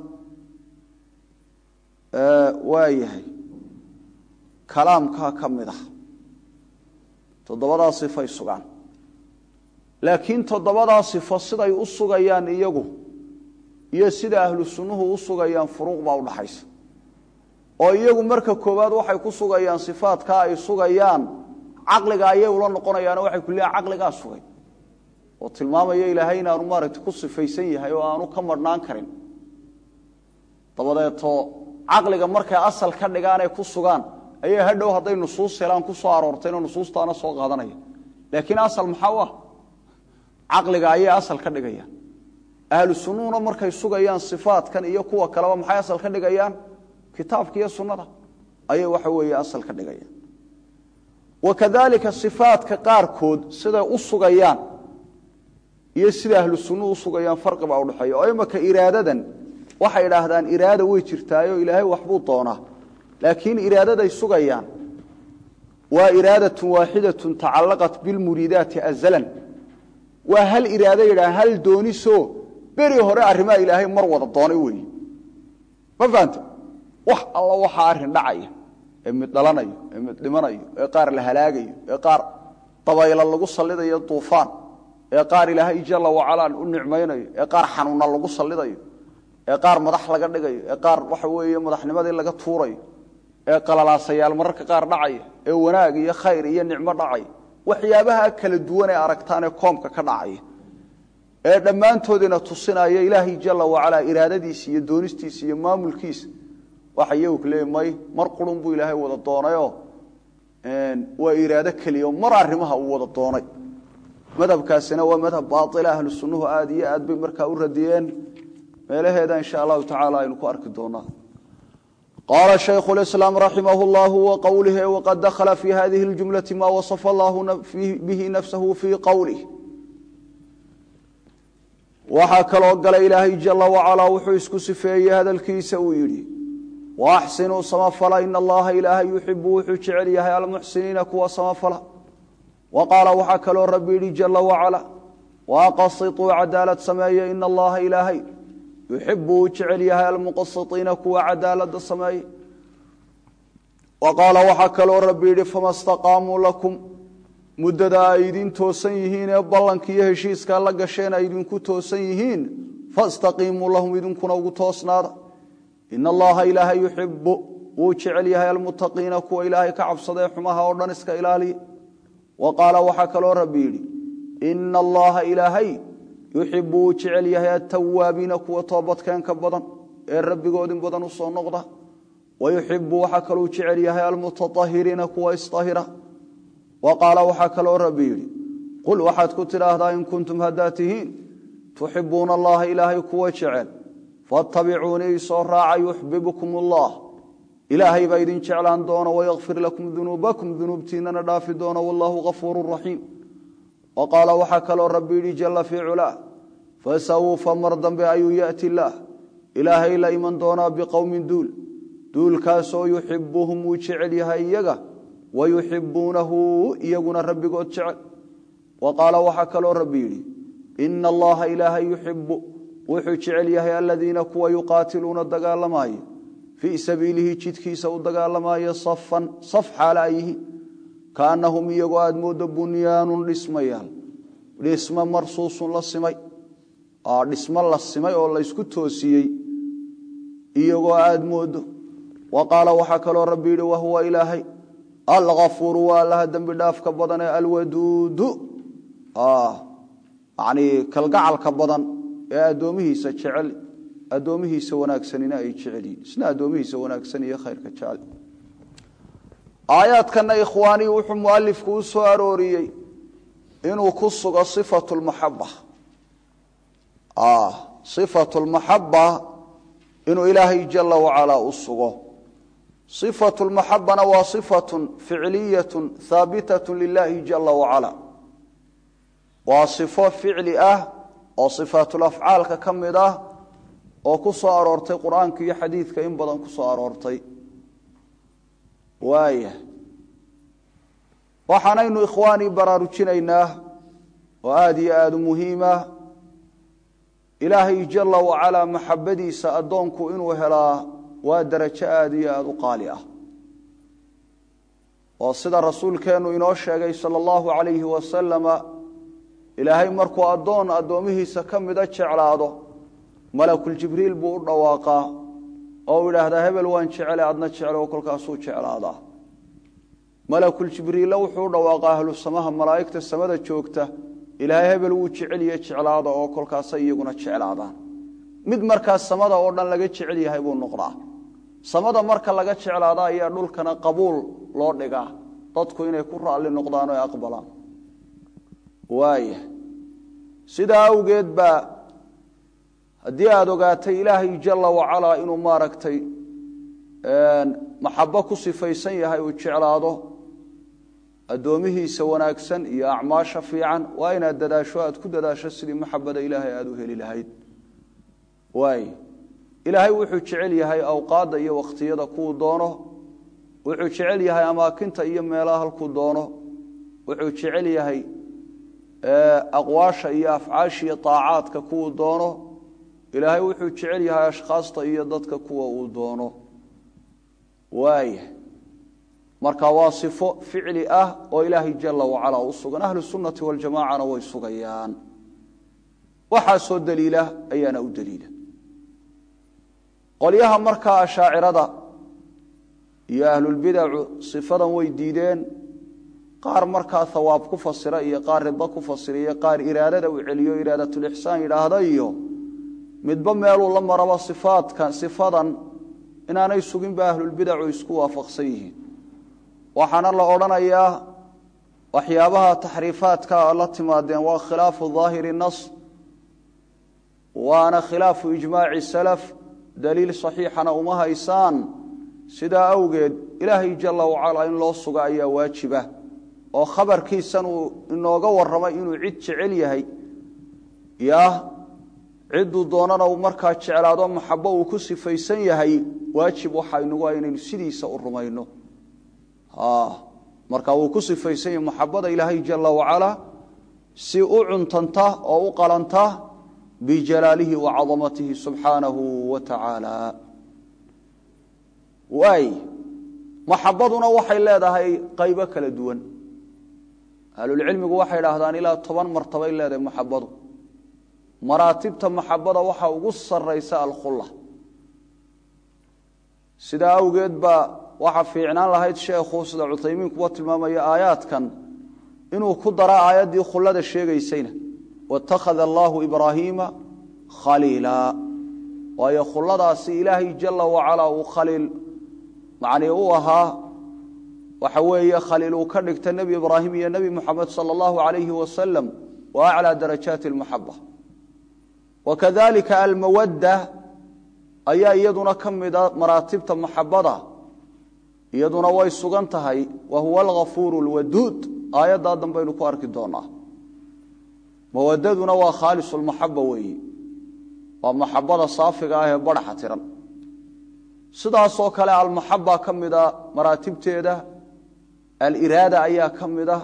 A: waayahay kalaamkaa ka mid ah toddobadaa sifay sugaan laakiin toddobadaa sifo siday u sugayaan iyagu iyo sida ahlu sunnuhu u sugayaan furuuq baa udhaxaysa oo iyagu marka koowaad waxay ku sugayaan sifaadkaa ay sugayaan caqliga ayay ula noqonayaano waxay ku leeyahan caqligaa sugay oo tilmaamaya ilaahay inaanu maaragtay ku sifaysan yahay oo aanu ka marhnaan karin dabadeeto caqliga markay asal ka dhigaanay ku sugaan ayay hadhow hadday nusuus helaan ku soo aroortayno nusuustaana soo qaadanaya laakiin asal maxaa u ah caqliga ayay asal ka dhigayaan ahlu sunnuhuna markay sugayaan sifaadkan iyo kuwa kaleba maxay asal ka dhigayaan kitaabka iyo sunnada ayay waxa weeye asal ka dhigayaan wakadalika sifaadka qaarkood siday u sugayaan iyo sida ahlu sunnuhu usugayaan farqi baa udhexeeya oo imaka iraadadan waxay idhaahdaan iraada way jirtaayo ilaahay waxbuu doonaa laakiin iraadaday sugayaan waa iraadatun waaxidatun tacallaqat bilmuriidaati azalan waa hal iraado yidhaha hal doonisoo beri hore arrimaha ilaahay mar wada doonay weeye ma fahante wax alla waxaa arrin dhacaya ee mid dhalanayo ee mid dhimanayo ee qaar la halaagayo ee qaar dabayla lagu sallidayo duufaan ee qaar ilaahay jalla wacalaa u nicmaynayo ee qaar xanuuna lagu sallidayo ee qaar madax laga dhigayo ee qaar waxa weeye madaxnimadii laga tuurayo ee qalalaasayaal mararka qaar dhacaya ee wanaag iyo khayr iyo nicmo dhacaya waxyaabaha kala duwan ee aragtaan ee koomka ka dhacaya ee dhammaantoodina tusinaya ilaahay jala wacalaa iraadadiisa iyo doonistiisa iyo maamulkiisa waxa iyagu leey may mar qurun buu ilaahay wada doonayoo waa iraado keliya mar arrimaha uu wada doonay madhabkaasina waa madhab baaila ahlu sunnuhu aada iyo aad bay markaa u radiyeen meelaheeda insha allahu tacaala aynu ku arki doonaa qaala shaykhu lislaam raximah llahu wa qowlihi waqad dakhala fi hadihi ljumlati ma wasafa allahu bihi nafsahu fii qowlih waxaa kaloo galay ilaahay jala wacalaa wuxuu isku sifeeyey hadalkiisa uu yidhi waaxsinuu samafala ina allaha ilaahay yuxibu wuxuu jecel yahay almuxsiniina kuwa samafala wa qaala waxaa kaloo rabbi yidhi jala wacala waaqasituu cadaalad sameeye ina allaha ilaahay yuxibu uu jecel yahay almuqasitiina kuwa cadaalada sameeye wa qaala waxaa kaloo rabbi yidhi fama staqaamuu lakum muddada ay idin toosan yihiin ee ballanka iyo heshiiskaa la gasheen ay idinku toosan yihiin fastaqiimuu lahum idinkuna ugu toosnaada ina allaha ilaahay yuxibu wuu jecel yahay almuttaqiina kuwa ilaahay ka cabsadee xumaha oo dhan iska ilaaliya wa qaala waxaa kaloo rabbi yidhi ina allaha ilaahay yuxibu wuu jecel yahay atawaabiina kuwa toobadkeenka badan ee rabbigoodin badan u soo noqda wa yuxibu waxaa kaluu jecel yahay almutaahiriina kuwa isahira wa qaala waxaa kaloo rabbi yidhi qul waxaad ku tidhaahdaa in kuntum haddaad tihiin tuxibuuna allaha ilaahay kuwa jecel fattabicuunii isoo raaca yuxbibkum allah ilaahay baa idin jeclaan doona wayakfir lakum dunuubakum dunuubtiinana dhaafi doona wallahu gafuuru raxiim wa qaala waxaa kaloo rabbi yidhi jalla fii culaa fasawfa mar dambe ayuu yaati illaah ilaahay la iman doonaa biqowmin duul duulkaasoo yuxibuhum wuu jecel yahay iyaga wayuxibuunahu iyaguna rabbigood jecel wa qaala waxaa kaloo rabbi yidhi ina allaha ilaahay yuxibu wuxuu jecel yahay aladiina kuwa yuqaatiluuna dagaalamaya fii sabiilihi jidkiisa u dagaalamaya safan saf xaala ay yihiin kaanahum iyagoo aada moodo bunyaanun dhismayaal dhismo marsuusun la simay dhismo la simay oo laysku toosiyey iyagoo aada moodo wa qaala waxaa kaloo rabbi yidhi wahuwa ilaahay alkafuuru waa allaha dembi dhaafka badan ee alwaduudu yani kalgacalka badan ee addoomihiisa jecel addoomihiisa wanaagsanina ay jecel yihin isna addoomihiisa wanaagsan iyo khayrka jecel aayaadkana ikhwaanii wuxuu mualifku u soo arooriyey inuu ku sugo sifatu lmaxaba sifatu lmaxaba inuu ilaahay jala wacalaa u sugo صفة المحبna waa صفة فicliyaة haaبitaة للahi جaلa وaعaلى waa صفo ficli ah oo صفaaتuلأfcaalka ka mid ah oo ku soo aroortay qur'aanka iyo xadiidka in badan ku soo aroortay waaya waxaanaynu ikhwaanii baraarujinaynaa oo aada iyo aada u muhiima ilaahay جaلa وaعaلى maxabadiisa addoonku inuu helaa waa darajo aada iyo aada u qaali ah oo sida rasuulkeennu inoo sheegay sala allahu calayhi wasalama ilaahay markuu addoon addoomihiisa ka mida jeclaado malakuljibriil buu u dhawaaqaa oo u idhaahdaa hebel waan jecele adna jeclo oo kolkaasuu jeclaadaa malakuljibriilla wuxuu u dhawaaqaa ahlu samaha malaa'igta samada joogta ilaahay hebel wuu jeceliye jeclaada oo kolkaasay iyaguna jeclaadaan mid markaas samada oo dhan laga jecel yahay buu noqdaa samada marka laga jeclaada ayaa dhulkana qabuul loo dhigaa dadku inay ku raalli noqdaan oo aqbalaan waaya sidaa awgeed baa haddii aada ogaatay ilaahay jala wacalaa inuu maaragtay maxabo ku sifaysan yahay uu jeclaado addoomihiisa wanaagsan iyo acmaasha fiican waa inaad dadaasho aad ku dadaasho sidii maxabada ilaahay aada u heli lahayd waay ilaahay wuxuu jecel yahay awqaadda iyo wakhtiyada kuu doono wuxuu jecel yahay amaakinta iyo meelaha halkuu doono wuxuu jecel yahay aqwaasha iyo afcaasha iyo taacaadka kuwuu doono ilaahay wuxuu jecel yahay ashkhaasta iyo dadka kuwa uu doono waaya marka waa sifo ficli ah oo ilaahay jala wacala u sugan ahlu sunnati waljamacana way sugayaan waxaasoo daliila ayaana u daliila qolyaha markaa ashaacirada iyo ahlulbidacu sifadan way diideen qaar markaa hawaab ku fasira iyo qaar rido ku fasira iyo qaar iraadada uu celiyo iraadatulixsaan yidhaahda iyo midba meeluu la maraba sifaadka sifadan inaanay suginba ahlulbidacu isku waafaqsan yihiin waxaana la odhanayaa waxyaabaha taxriifaadka la timaadeen waa khilaafu daahiri nas waana khilaafu ijmaaci salaf daliil saxiixana uma haysaan sidaa awgeed ilaahay jala wacalaa in loo suga ayaa waajiba oo khabarkiisan uu inooga warramay inuu cid jecel yahay ya cidduu doonana uu markaa jeclaado maxabo uu ku sifaysan yahay waajib waxaa inagu ah inaynu sidiisa u rumayno marka wuu ku sifaysan yahay maxabada ilaahay jala wacalaa si u cuntanta oo u qalanta bijalaalihi wa cadamatihi subxaanahu wa tacaala waay maxabaduna waxay leedahay qaybo kala duwan ahlulcilmigu waxay idhaahdaan ilaa toban martabay leedahay maxabadu maraatibta maxabada waxaa ugu saraysa alkhulla sidaa awgeed baa waxaa fiicnaan lahayd sheekhu sida cuthaymiin kuwa tilmaamaya aayaadkan inuu ku dara aayaddii khullada sheegaysayna watakhada allaahu ibraahiima khaliila waayo khulladaasi ilaahay jala wacalaa uu khaliil macnii u ahaa waxa weeye khaliil uu ka dhigta nebi ibraahim iyo nebi moxamed sala allahu alayhi wasalam wa aclaa darajaati almaxaba wakadalika almawadda ayaa iyaduna ka mida maraatibta maxabada iyaduna way sugan tahay wa huwa alghafuuru lwaduud aayaddaa dambaynu ku arki doonaa mawadaduna waa khaalis lmaxaba weeye waa maxabada saafiga ah ee baraxa tiran sidaasoo kale almaxaba ka mida maraatibteeda aliraada ayaa ka mida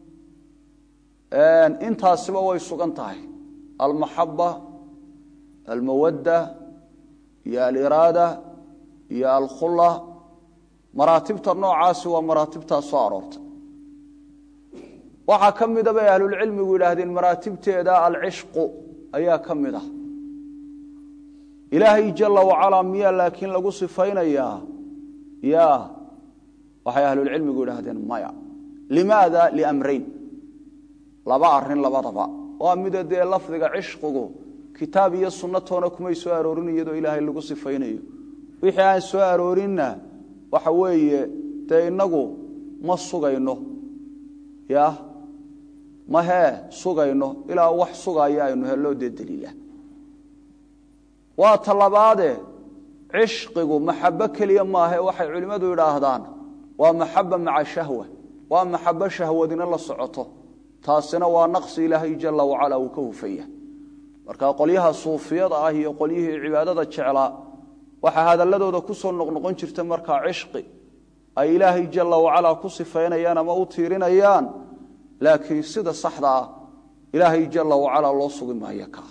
A: intaasiba way sugan tahay almaxaba almawadda iyo aliraada iyo alkhula maraatibta noocaasi waa maraatibtaa soo aroortay waxaa ka mida bay ahlulcilmigu yidhaahdeen maraatibteeda alcishqu ayaa ka mid ah ilaahay jala wacalaa miyaa laakiin lagu sifaynayaa ya waxay ahlulcilmigu yidhaahdeen maya limaada liamrayn laba arin labadaba waa mida dee lafdiga cishqigu kitaab iyo sunnatoona kumay soo aroorin iyadoo ilaahay lagu sifaynayo wixii aan soo aroorinna waxa weeye dee inagu ma sugayno ya ma hee sugayno ilaa wax sugaya aynu helloo dee daliila waa talabaade cishqigu maxabo keliya maahe waxay culimmadu idhaahdaan waa maxaba maca shahwa waa maxabo shahwadina la socoto taasina waa naqsi ilaahay jala wacala uu ka hufaya marka qolyaha suufiyada ah iyo qolyihii cibaadada jeclaa waxaa hadaladooda kusoo noqnoqon jirta markaa cishqi ay ilaahay jala wacalaa ku sifaynayaan ama u tiirinayaan laakiin sida saxda ah ilaahay jala wacalaa loo sugi maayo kaa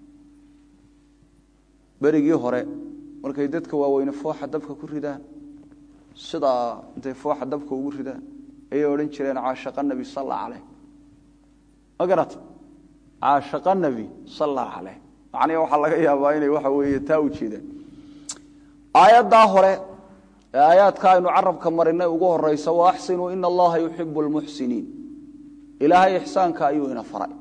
A: berigii hore markay dadka waaweyne fooxa dabka ku ridaan sidaa intay fooxa dabka ugu ridaan ayay odhan jireen caashaqa nebi salla caleyh ma garata caashaqa nebi salla caleyh macnihi waxaa laga yaabaa inay waxa weeye taa u jeedaan aayaddaa hore ee aayaadka aynu carabka marinay ugu horeysa wa axsinuu ina allaha yuxibu lmuxsiniin ilaahay ixsaanka ayuu ina faray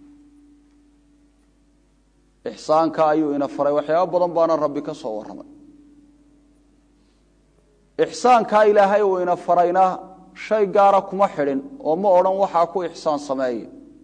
A: ixsaanka ayuu ina faray waxyaaba badan baana rabbi ka soo warramay ixsaankaa ilaahay uu ina farayna shay gaara kuma xidhin oo ma odhan waxaa ku ixsaan sameeye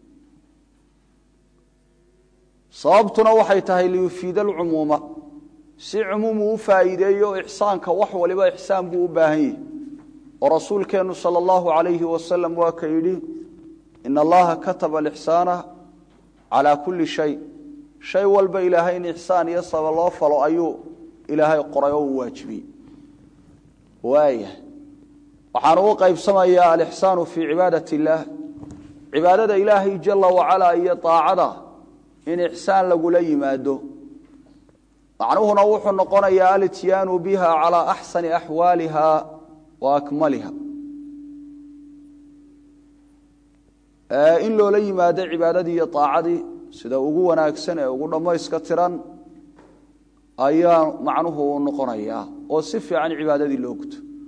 A: sababtuna waxay tahay liyufiida alcumuuma si cumuumu u faa'iideeyo ixsaanka wax waliba ixsaan buu u baahan yahi oo rasuulkeennu sala allahu alayhi wasalam waa ka yidhi ina allaha kataba alixsaana calaa kulli shay shay walba ilaahay in ixsaan iyo saba loo falo ayuu ilaahay qoray oo uu waajibiyey waaya waxaan ugu qaybsamayaa alixsaanu fii cibaadat illaah cibaadada ilaahay jala wacalaa iyo daacada in ixsaan lagula yimaado macnuhuna wuxuu noqonayaa alityaanu biha calaa axsani axwaaliha wa akmaliha in loola yimaado cibaadadii iyo daacadii sida ugu wanaagsan ee ugu dhammayska tiran ayaa macnuhu u noqonayaa oo si fiican cibaadadii loo guto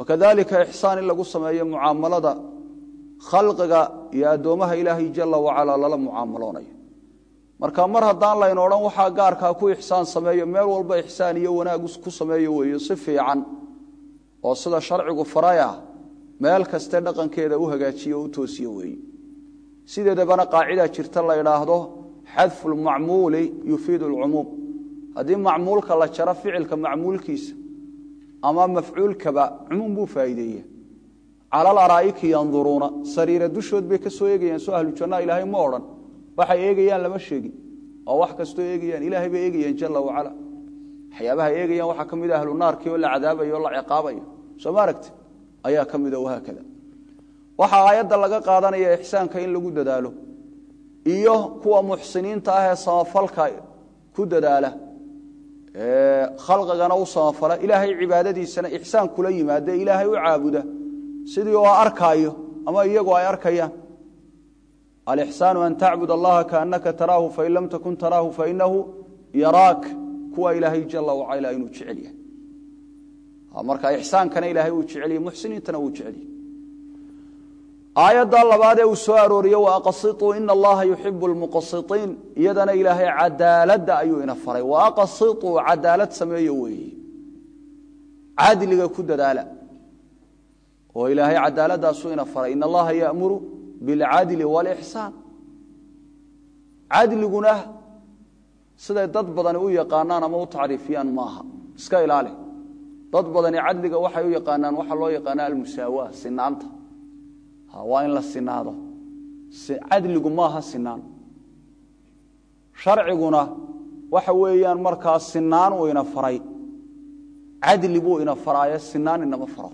A: wakadalika ixsaan in lagu sameeyo mucaamalada khalqiga iyo addoomaha ilaahay jala wacala lala mucaamaloonayo marka mar haddaan laynu odhan waxaa gaarkaa ku ixsaan sameeyo meel walba ixsaan iyo wanaag ku sameeyo weeyo si fiican oo sida sharcigu faraya meel kaste dhaqankeeda u hagaajiyo o u toosiyo weeye sideedabana qaacida jirta la idhaahdo xadfu lmacmuuli yufiidu lcumuum haddii macmuulka la jaro ficilka macmuulkiisa ama mafcuulkaba cumuum buu faa'iideeya cala alaraa'iki yanduruuna sariira dushood bay ka soo eegayaan soo ahlu jannaa ilaahay ma odhan waxay eegayaan lama sheegin oo wax kastoo eegayaan ilaahay bay eegayaan jala wacala waxyaabaha eegayaan waxaa ka mid a ahlu naarkii oo la cadaabayo o la ciqaabayo soo ma aragti ayaa ka mida wahaakada waxaa aayadda laga qaadanaya ixsaanka in lagu dadaalo iyo kuwa muxsiniinta ah ee samafalka ku dadaala khalqigana u samafala ilaahay cibaadadiisana ixsaan kula yimaade ilaahay u caabuda sidii oo arkaayo ama iyagu ay arkayaan alixsaanu an tacbud allaha kaanaka taraahu fain lam takun taraahu fainahu yaraak kuwa ilaahay jala wacala inuu jecel yahay marka ixsaankana ilaahay uu jecel yahy muxsiniintana wuu jecel yahy aayadda labaad ee uu soo arooriye waaqasituu ina allaha yuxibu lmuqasiiin iyadana ilaahay cadaaladda ayuu ina faray waaqasituu cadaalad sameeyo weeye cadliga ku dadaala oo ilaahay cadaaladdaasuu ina faray in allaha yamuru bilcadli wاlixsaan cadliguna siday dad badani u yaqaanaan ama u tacriifiyaan maaha iska ilaali dad badani cadliga waxay u yaqaanaan waxaa loo yaqaana almusaawa sinaanta waa in la sinaado cadligu maaha sinaan sharciguna waxa weeyaan markaa sinaan uu ina faray cadli buu ina faraayo sinaan inama faro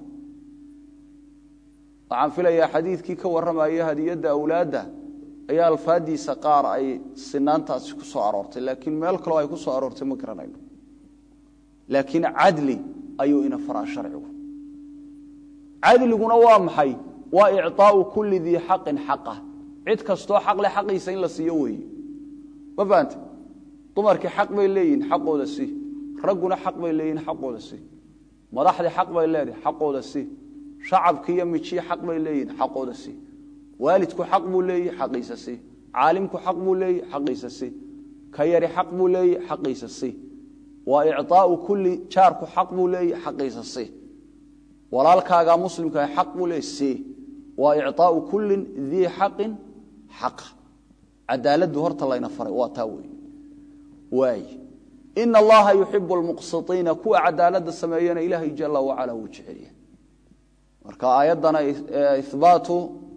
A: waxaan filayaa xadiidkii ka warramaya hadiyadda awlaadda ayaa alfaadiisa qaar ay sinaantaasi ku soo aroortay laakiin meel kaloo ay ku soo aroortay ma garanayno laakiin cadli ayuu ina faraa sharcigu cadliguna waa maxay waa icطaau kuli dii xaqin xaqah cid kastoo xaqle xaqiisa in la siiyo weeye ma fahante dumarkii xaq bay leeyihin xaqooda si ragguna xaq bay leeyihin xaqooda si madaxdii xaq bay leedahay xaqooda si shacabki iyo mijiyi xaq bay leeyihin xaqooda si waalidku xaq buu leeyahi xaqiisa si caalimku xaq buu leeyahi xaqiisa si ka yari xaq buu leeyahi xaqiisa si waa icطaau kuli jaarku xaq buu leeyahi xaqiisa si walaalkaagaa muslimkaa xaq buu leeyahy si waa icطaau kulin dii xaqin xaqa cadaaladdu horta layna faray waa taa wey waay ina allaha yuxibu lmuqsiiina kuwa cadaaladda sameeyana ilaahay jala wacala wuu jecelyahay marka aayaddana ihbaatu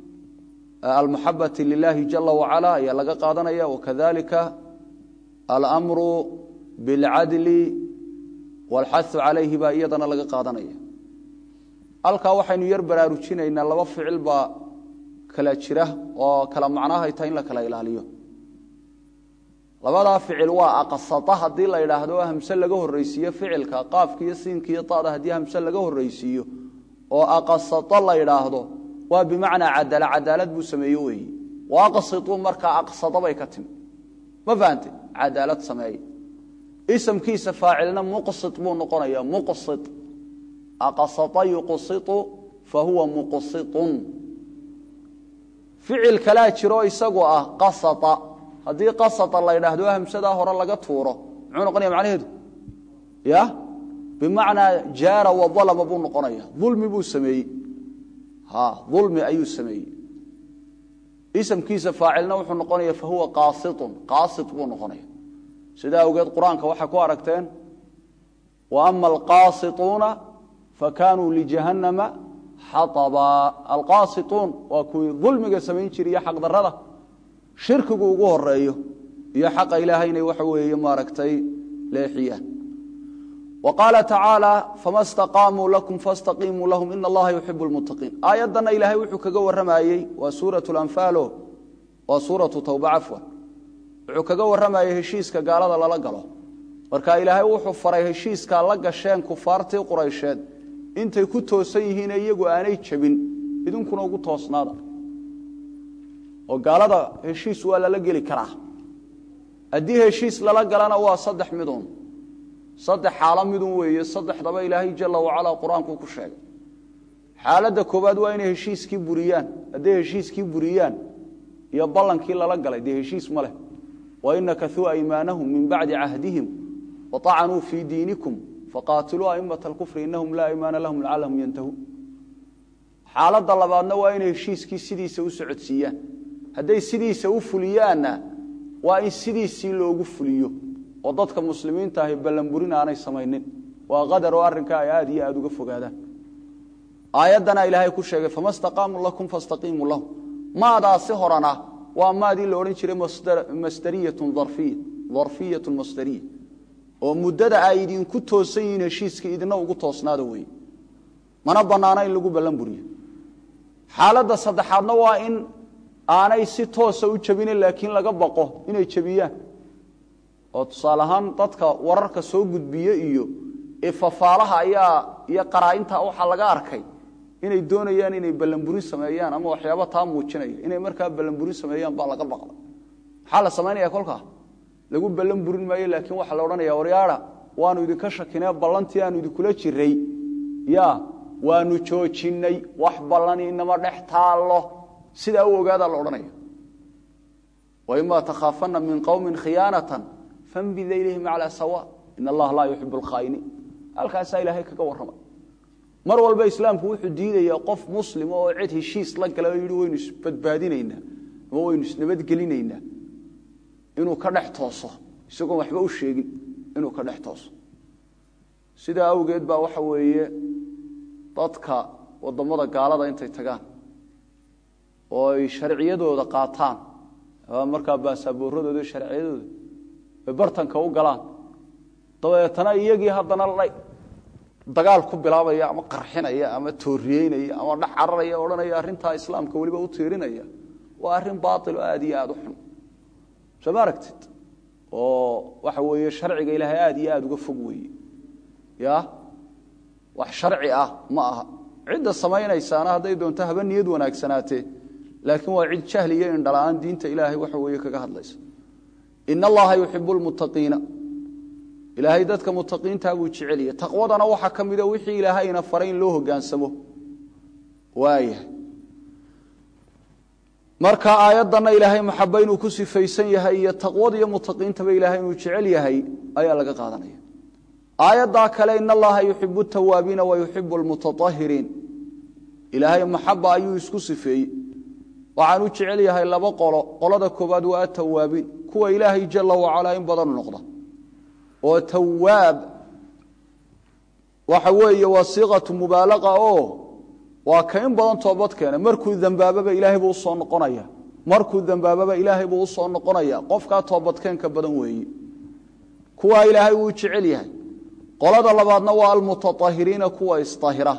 A: almuxabati lilahi jala wacala ayaa laga qaadanaya wakadalika almru biاlcadli wاlxahu calayhi baa iyadana laga qaadanaya halkaa waxaynu yar baraarujinaynaa laba ficil baa kala jira oo kala macnahay tahay in la kala ilaaliyo labadaa ficil waa aqasata haddii la idhaahdo hamse laga horreysiiyo ficilka qaafkiiyo siinkiiyo tada haddii hamse laga horreysiiyo oo aqasato la idhaahdo waa bimacnaa cadala cadaalad buu sameeye weeye wa aqsituu markaa aqsado bay ka timi ma fahante cadaalad sameeye isamkiisa faacilna muqsit buu noqonaya muqsit aqasata yuqsitu fa huwa muqsitun ficil kalaa jiro isagu ah qasata haddii qasata la ydhaahdo hamsadaa hore laga tuuro muxuu noqonaya macnaheedu ya bimacnaa jaara wa dalama buu noqonaya dulmi buu sameeyey ha dulmi ayuu sameeyey isamkiisa faacilna wuxuu noqonaya fa huwa qaasitun qaasit buu noqonaya sidaa awgeed qur-aanka waxay ku aragteen wa ama alqaasituuna fakanuu lijahannama xaaba alqaasituun waa kuwii dulmiga samayn jira iyo xaqdarada shirkigu ugu horeeyo iyo xaqa ilaahayna waxa weeye maaragtay leexiyaan wa qaala tacaala fama staqaamuu lakum fastaqiimuu lahum ina allaha yuxibu lmuttaqiin aayaddanna ilaahay wuxuu kaga warramayey waa suuratu lanfaalo waa suuratu tawba cafwan wuxuu kaga warramayey heshiiska gaalada lala galo marka ilaahay wuxuu faray heshiiskaa la gasheen kufaartii quraysheed intay ku toosan yihiine iyagu aanay jabin idinkuna ugu toosnaada oo gaalada heshiis waa lala geli karaa haddii heshiis lala galana waa saddex midun saddex xaalo midun weeye saddexdaba ilaahay jala wacala qur-aanku ku sheegay xaaladda koowaad waa inay heshiiskii buriyaan hadday heshiiskii buriyaan iyo ballankii lala galay dee heshiis ma leh wain nakauu aymaanahum min bacdi cahdihim waطacanuu fii diinikum faqaatiluu aimata alkufri inahum laa aymaana lahum lacalahum yantahuun xaaladda labaadna waa inay heshiiskii sidiisa u socodsiiyaan hadday sidiisa u fuliyaanna waa in sidiisii loogu fuliyo oo dadka muslimiinta ahi ballanburin aanay samaynin waa qadar oo arrinka ay aada iyo aada uga fogaadaan aayaddana ilaahay ku sheegay fama staqaamuu lakum fastaqiimuu lahum maadaasi horana waa maadii la odhan jiray masdariyatun darfiya darfiyatun masdariya oo muddada ay idinku toosan yihiin heshiiska idina ugu toosnaada weeye mana bannaana in lagu ballan buriyo xaaladda saddexaadna waa in aanay si toosa u jebinin laakiin laga baqo inay jebiyaan oo tusaale ahaan dadka wararka soo gudbiye iyo ifafaalaha ayaa iyo qaraa'inta waxaa laga arkay inay doonayaan inay ballanburin sameeyaan ama waxyaaba taa muujinaya inay markaa ballanburin sameeyaan baa laga baqda maxaa la samaynaya kolkaa lagu ballan burin maayo laakiin waxaa la odhanaya waryaada waanu idinka shakinee ballantii aanu idinkula jiray ya waanu joojinay wax ballani inama dhex taallo sidaa u ogaadaa la odhanaya waimaa takhaafana min qowmin khiyaanatan fambida ilayhim calaa sawa in allaha laa yuxibu alkhaa'iniin halkaasaa ilaahay kaga warramay mar walba islaamku wuxuu diidayaa qof muslima oo cid heshiis la gala oo yidhi waynu isbadbaadinaynaa ama waynu isnabadgelinaynaa inuu ka dhex tooso isagoon waxba u sheegin inuu ka dhex tooso sidaa awgeed baa waxa weeye dadka wadamada gaalada intay tagaan oo ay sharciyadooda qaataan markaa baasaaboorradooda sharciyadooda ay bartanka u galaan dabeetana iyagii haddana dagaal ku bilaabaya ama qarxinaya ama tooriyeynaya ama dhex cararaya odhanaya arrintaa islaamka weliba u tiirinaya waa arrin baail oo aada iyo aada u xun soo ma aragtid oo waxa weeye sharciga ilaahay aada iyo aada uga fog weeye ya wax sharci ah ma aha cidda samaynaysaana hadday doonto haba niyad wanaagsanaatee laakiin waa cid jahli iyo indhala-aan diinta ilaahay waxa weeye kaga hadlaysa in allaha yuxibu lmuttaqiina ilaahay dadka mutaqiintaa buu jeceliyay taqwadana waxaa ka mida wixii ilaahayna faray in loo hogaansamo waayahay marka aayaddanna ilaahay maxaba inuu ku sifaysan yahay iyo taqwada iyo mutaqiintaba ilaahay inuu jecel yahay ayaa laga qaadanaya aayaddaa kale in allaha yuxibu tawaabiina wa yuxibu lmutaahiriin ilaahay maxaba ayuu isku sifeeyey waxaan u jecel yahay laba qolo qolada koobaad waa atawaabiin kuwa ilaahay jala wacalaa in badan noqda oo tawaab waxa weeye waa siiqatu mubaalaqa oo waa ka in badan toobad keena markuu dambaababa ilaahay buu usoo noqonaya markuu dambaababa ilaahay buu usoo noqonaya qofkaa toobadkeenka badan weeye kuwaa ilaahay wuu jecel yahay qolada labaadna waa almutaahiriina kuwa isahira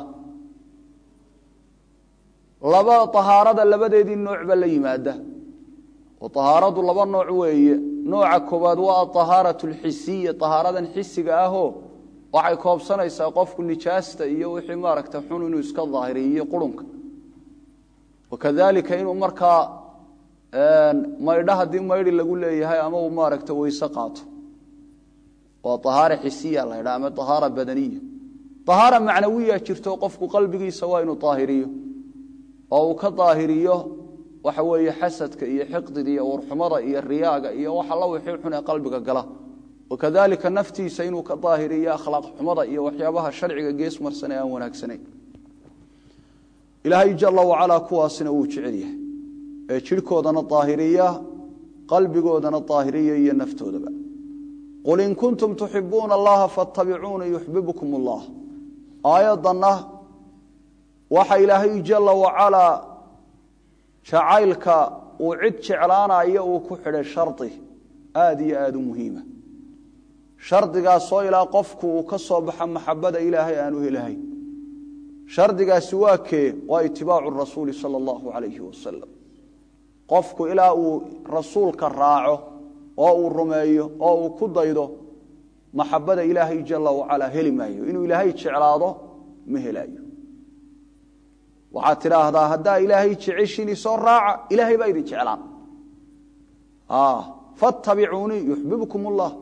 A: laba ahaarada labadeedii noocba la yimaada oo ahaaradu laba nooc weeye nooca koowaad waa aahaaratu alxisiya ahaaradan xisiga ahoo waxay koobsanaysaa qofku nijaasta iyo wixii maaragta xun inuu iska daahiriyo qurunka wakadalika inuu markaa maydho haddii maydhi lagu leeyahay ama uu maaragta weyse qaato waa ahaara xisiya la ydha ama ahaara badaniya ahaara macnawiya jirto qofku qalbigiisa waa inuu daahiriyo oo uu ka daahiriyo waxa weeye xasadka iyo xiqdiga iyo warxumada iyo riyaaga iyo wax alla wixii xun ee qalbiga gala wakadalika naftiisa inuu ka daahiriyo akhlaaq xumada iyo waxyaabaha sharciga gees marsan ee aan wanaagsanayn ilaahay jala wacalaa kuwaasina wuu jecel yahay ee jidhkoodana daahiriya qalbigoodana daahiriya iyo naftoodaba qul in kuntum tuxibuuna allaha faatabicuuna yuxbibkum allah aayaddanna waxa ilaahay jala wacalaa jacaylka uu cid jeclaanayo uu ku xidhay shardi aada iyo aada u muhiima shardigaasoo ilaa qofku uu ka soo baxa maxabada ilaahay aanu helahayn shardigaasi waa kee waa itibaacu rasuuli sala allahu calayhi wasalam qofku ilaa uu rasuulka raaco oo uu rumeeyo oo uu ku daydo maxabada ilaahay jala wacalaa heli maayo inuu ilaahay jeclaado ma helaayo waxaad tidhaahdaa haddaa ilaahay jeceshiin isoo raaca ilaahay baa idin jeclaan fattabicuunii yuxbibkum ullah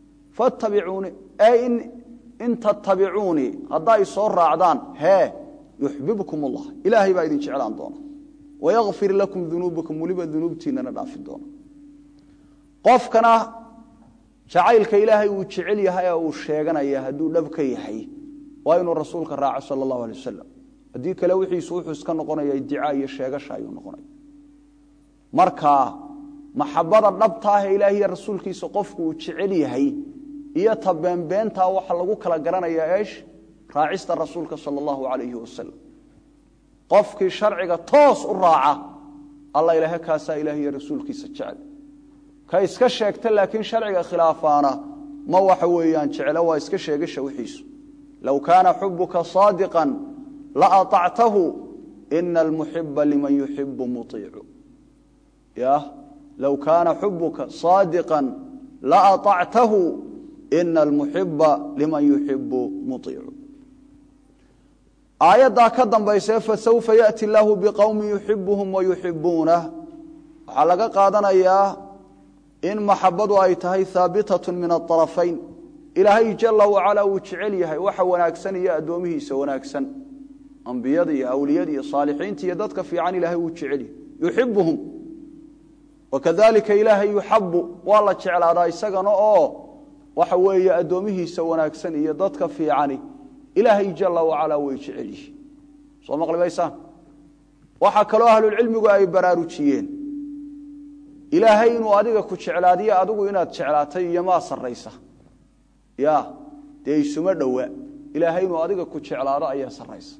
A: fattabicuunii ee in tattabicuunii haddaa isoo raacdaan hee yuxbibkum allah ilaahay baa idin jeclaan doona wayakfir lakum dunuubakum weliba dunuubtiinana dhaafi doona qofkana jacaylka ilaahay uu jecel yahay ee uu sheeganaya hadduu dhab ka yahay waa inuu rasuulka raaco sala allahu alay wasalam haddii kale wixiisu wuxuu iska noqonaya idicaa iyo sheegasha ayuu noqonaya marka maxabada dhabtaah ee ilaah iyo rasuulkiisa qofku uu jecel yahay iyo ta beenbeentaa waxa lagu kala garanayaa eesh raacista rasuulka sala allahu alayhi wasalam qofkii sharciga toos u raaca alla ilaahe kaasaa ilaah iyo rasuulkiisa jecel ka iska sheegta laakiin sharciga khilaafaana ma waxa weeyaan jeclo waa iska sheegasha wixiisu low kaana xubuka saadiqan la aطactahu ina almuxiba liman yuxibu muiicu ya low kaana xubuka saadiqa la aطactahu ina almuxiba liman yuxibu muiicu aayaddaa ka dambayse fasawfa yaأti illaahu biqowmi yuxibuhum wayuxibuunah waxaa laga qaadanayaa in maxabadu ay tahay haabitaة min aطarafayn ilaahay jala wacala uu jecel yahay waxa wanaagsan iyo addoomihiisa wanaagsan ambiyada iyo awliyada iyo saalixiinta iyo dadka fiican ilahay uu jecel yahay yuxibuhum wakadalika ilaahay yuxabu waa la jeclaadaa isagana oo waxa weeye addoomihiisa wanaagsan iyo dadka fiicani ilaahay jala wacala way jecel yihiin soo maqli maysaan waxaa kaloo ahlulcilmigu ay baraarujiyeen ilaahay inuu adiga ku jeclaadiyo adigu inaad jeclaatay iyo maa saraysa ya dee isuma dhowa ilaahay inuu adiga ku jeclaado ayaa saraysa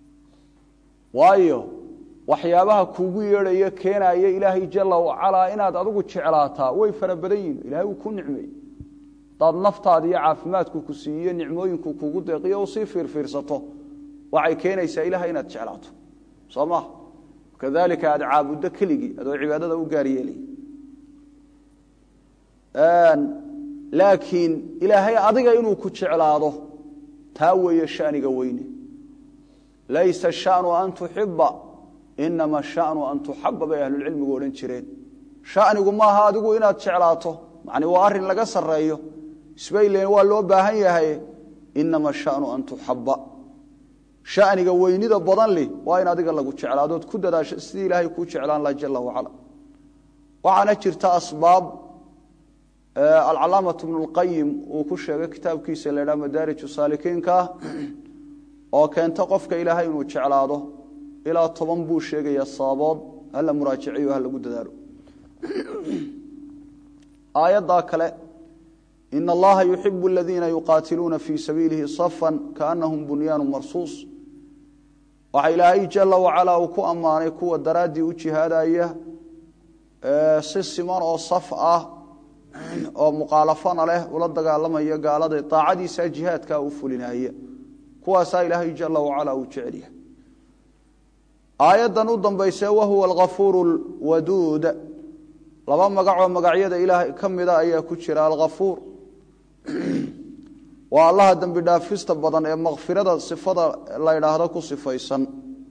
A: waayo waxyaabaha kuugu yeedhayo keenaya ilaahay jala wacalaa inaad adigu jeclaataa way fara badan yihin ilahay uu ku nicmeey hadaad naftaada iyo caafimaadku ku siiyo nicmooyinku kugu deeqiyo usii fiirfiirsato waxay keenaysaa ilahay inaad jeclaato soo maha kadalika aad caabuddo keligii adoo cibaadada u gaar yeelay laakiin ilaahay adiga inuu ku jeclaado taa weeye shaniga weyne laysa shanu an tuxiba inama shanu an tuxaba bay ahlulcilmigu odhan jireen shanigu maaha adigu inaad jeclaato mani waa arin laga sareeyo isbaylen waa loo baahan yahay inama shanu an tuxaba shaniga weynida badan li waa in adiga lagu jeclaadood ku dadaasho sidii ilaahay kuu jeclaan laha jala wacala waxaana jirta asbaab alcalaamaة bnu اlqayim uu ku sheegay kitaabkiisa la ydhaha madaarij saalikiinka oo keenta qofka ilaahay inuu jeclaado ilaa toban buu sheegaya sababood hala muraajiciyo ha lagu dadaalo aayaddaa kale in allaha yuxibu aladiina yuqaatiluuna fii sabiilihi safan kaanahum bunyaanu marsuus waxa ilaahay jala wacala uu ku ammaanay kuwa daraaddii u jihaadaya si siman oo saf ah oo muqaalafana leh ula dagaalamaya gaalada daacadiisa jihaadkaa u fulinaya kuwaasaa ilaahay jala wacala uu jecel yahay aayaddan u dambayse wahuwa alghafuur lwaduud laba magacoo magacyada ilaahay ka mida ayaa ku jira alghafuur waa allaha dembi dhaafista badan ee makfirada sifada la ydhaahdo ku sifaysan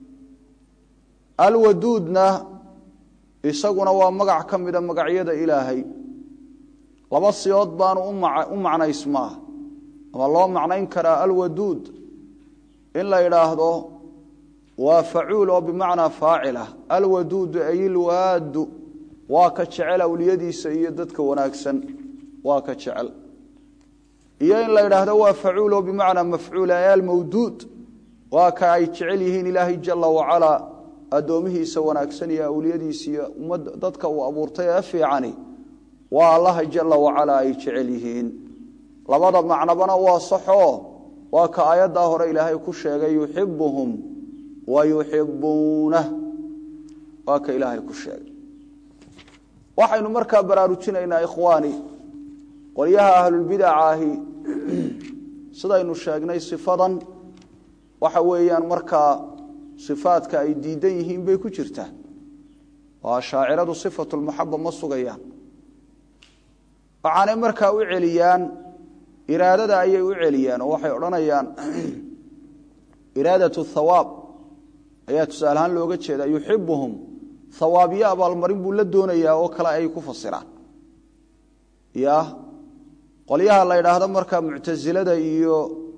A: alwaduudna isaguna waa magac ka mida magacyada ilaahay laba siyood baanu u macnaysmaa ama loo macnayn karaa alwaduud in la yidhaahdo waa facuul oo bimacnaa faacilah alwaduudu ay ilwaadu waa ka jecel awliyadiisa iyo dadka wanaagsan waa ka jecel iyo in la yidhaahdo waa facuul oo bimacnaa mafcuul ay almawduud waa ka ay jecel yihiin ilaahay jala wacalaa addoomihiisa wanaagsan iyo awliyadiisa iyo ummadda dadka uu abuurtay ee fiicani waa allaha jala wacalaa ay jecel yihiin labada macnabana waa saxoo waa ka aayaddaa hore ilaahay ku sheegay yuxibuhum wa yuxibuunah waa ka ilaahay ku sheegay waxaynu markaa baraarujinaynaa ikhwaani qolyaha ahlulbidaca ahi sidaynu sheegnay sifadan waxa weeyaan markaa sifaadka ay diidan yihiin bay ku jirtaa oo shaaciradu sifatu lmaxaba ma sugayaan waxaanay markaa u celiyaan iraadada ayay u celiyaan oo waxay odhanayaan iraadatu thawaab ayaa tusaalehaan looga jeedaa yuxibuhum hawaabyo abaalmarin buu la doonayaa oo kale ay ku fasiraan ya qolyaha la ydhaahdo markaa muctasilada iyo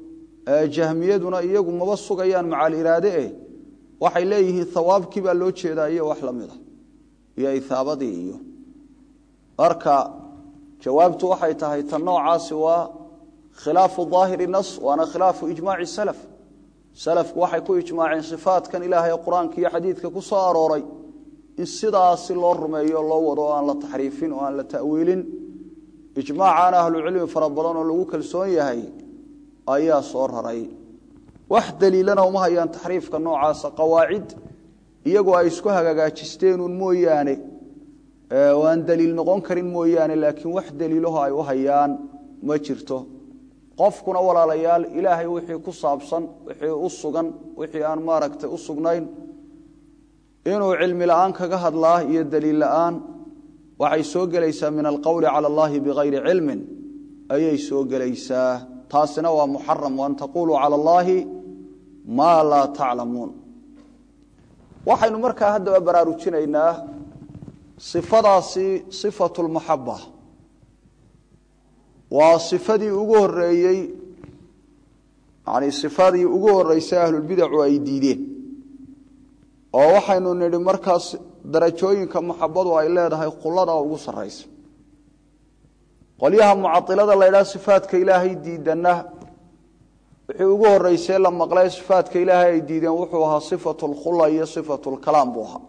A: jahmiyaduna iyagu maba sugayaan macal iraade eh waxay leeyihiin hawaabkii baa loo jeedaa iyo wax la mida iyo ithaabadii iyo marka jawaabtu waxay tahay tan noocaasi waa khilaafu daahiri nas waana khilaafu ijmaaci salaf salafku waxay ku ijmaaceen sifaatkan ilaahay qur-aanka iyo xadiidka ku soo arooray in sidaasi loo rumeeyo loo wado oo aan la taxriifin oo aan la ta'wiilin ijmaacaana ahlucilmi fara badan oo lagu kalsoon yahay ayaa soo raray wax daliilana uma hayaan taxriifka noocaasa qawaacid iyagoo ay isku hagaagaajisteenuun mooyaane oo aan daliil noqon karin mooyaane laakiin wax daliilaho ay u hayaan ma jirto qofkuna walaalayaal ilaahay wixii ku saabsan wixii u sugan wixii aan maaragtay u sugnayn inuu cilmi la'aan kaga hadlaa iyo daliil la'aan waxay soo gelaysaa min alqowli cala allahi bikayri cilmin ayay soo gelaysaa taasina waa muxaram waan taquluu cala allaahi maa laa taclamuun waxaynu markaa haddaba baraarujinaynaa sifadaasi sifatu lmaxaba waa sifadii ugu horeeyey yani sifadii ugu horeysay ahlulbidacu ay diideen oo waxaynu nidhi markaas darajooyinka maxabadu ay leedahay khulada ugu saraysa qolyaha mucailada la ydhaha sifaadka ilaahay diidanna wixii ugu horeysee la maqlay sifaadka ilaahay ay diideen wuxuu ahaa sifatu lkhula iyo sifatu lkalaam buu ahaa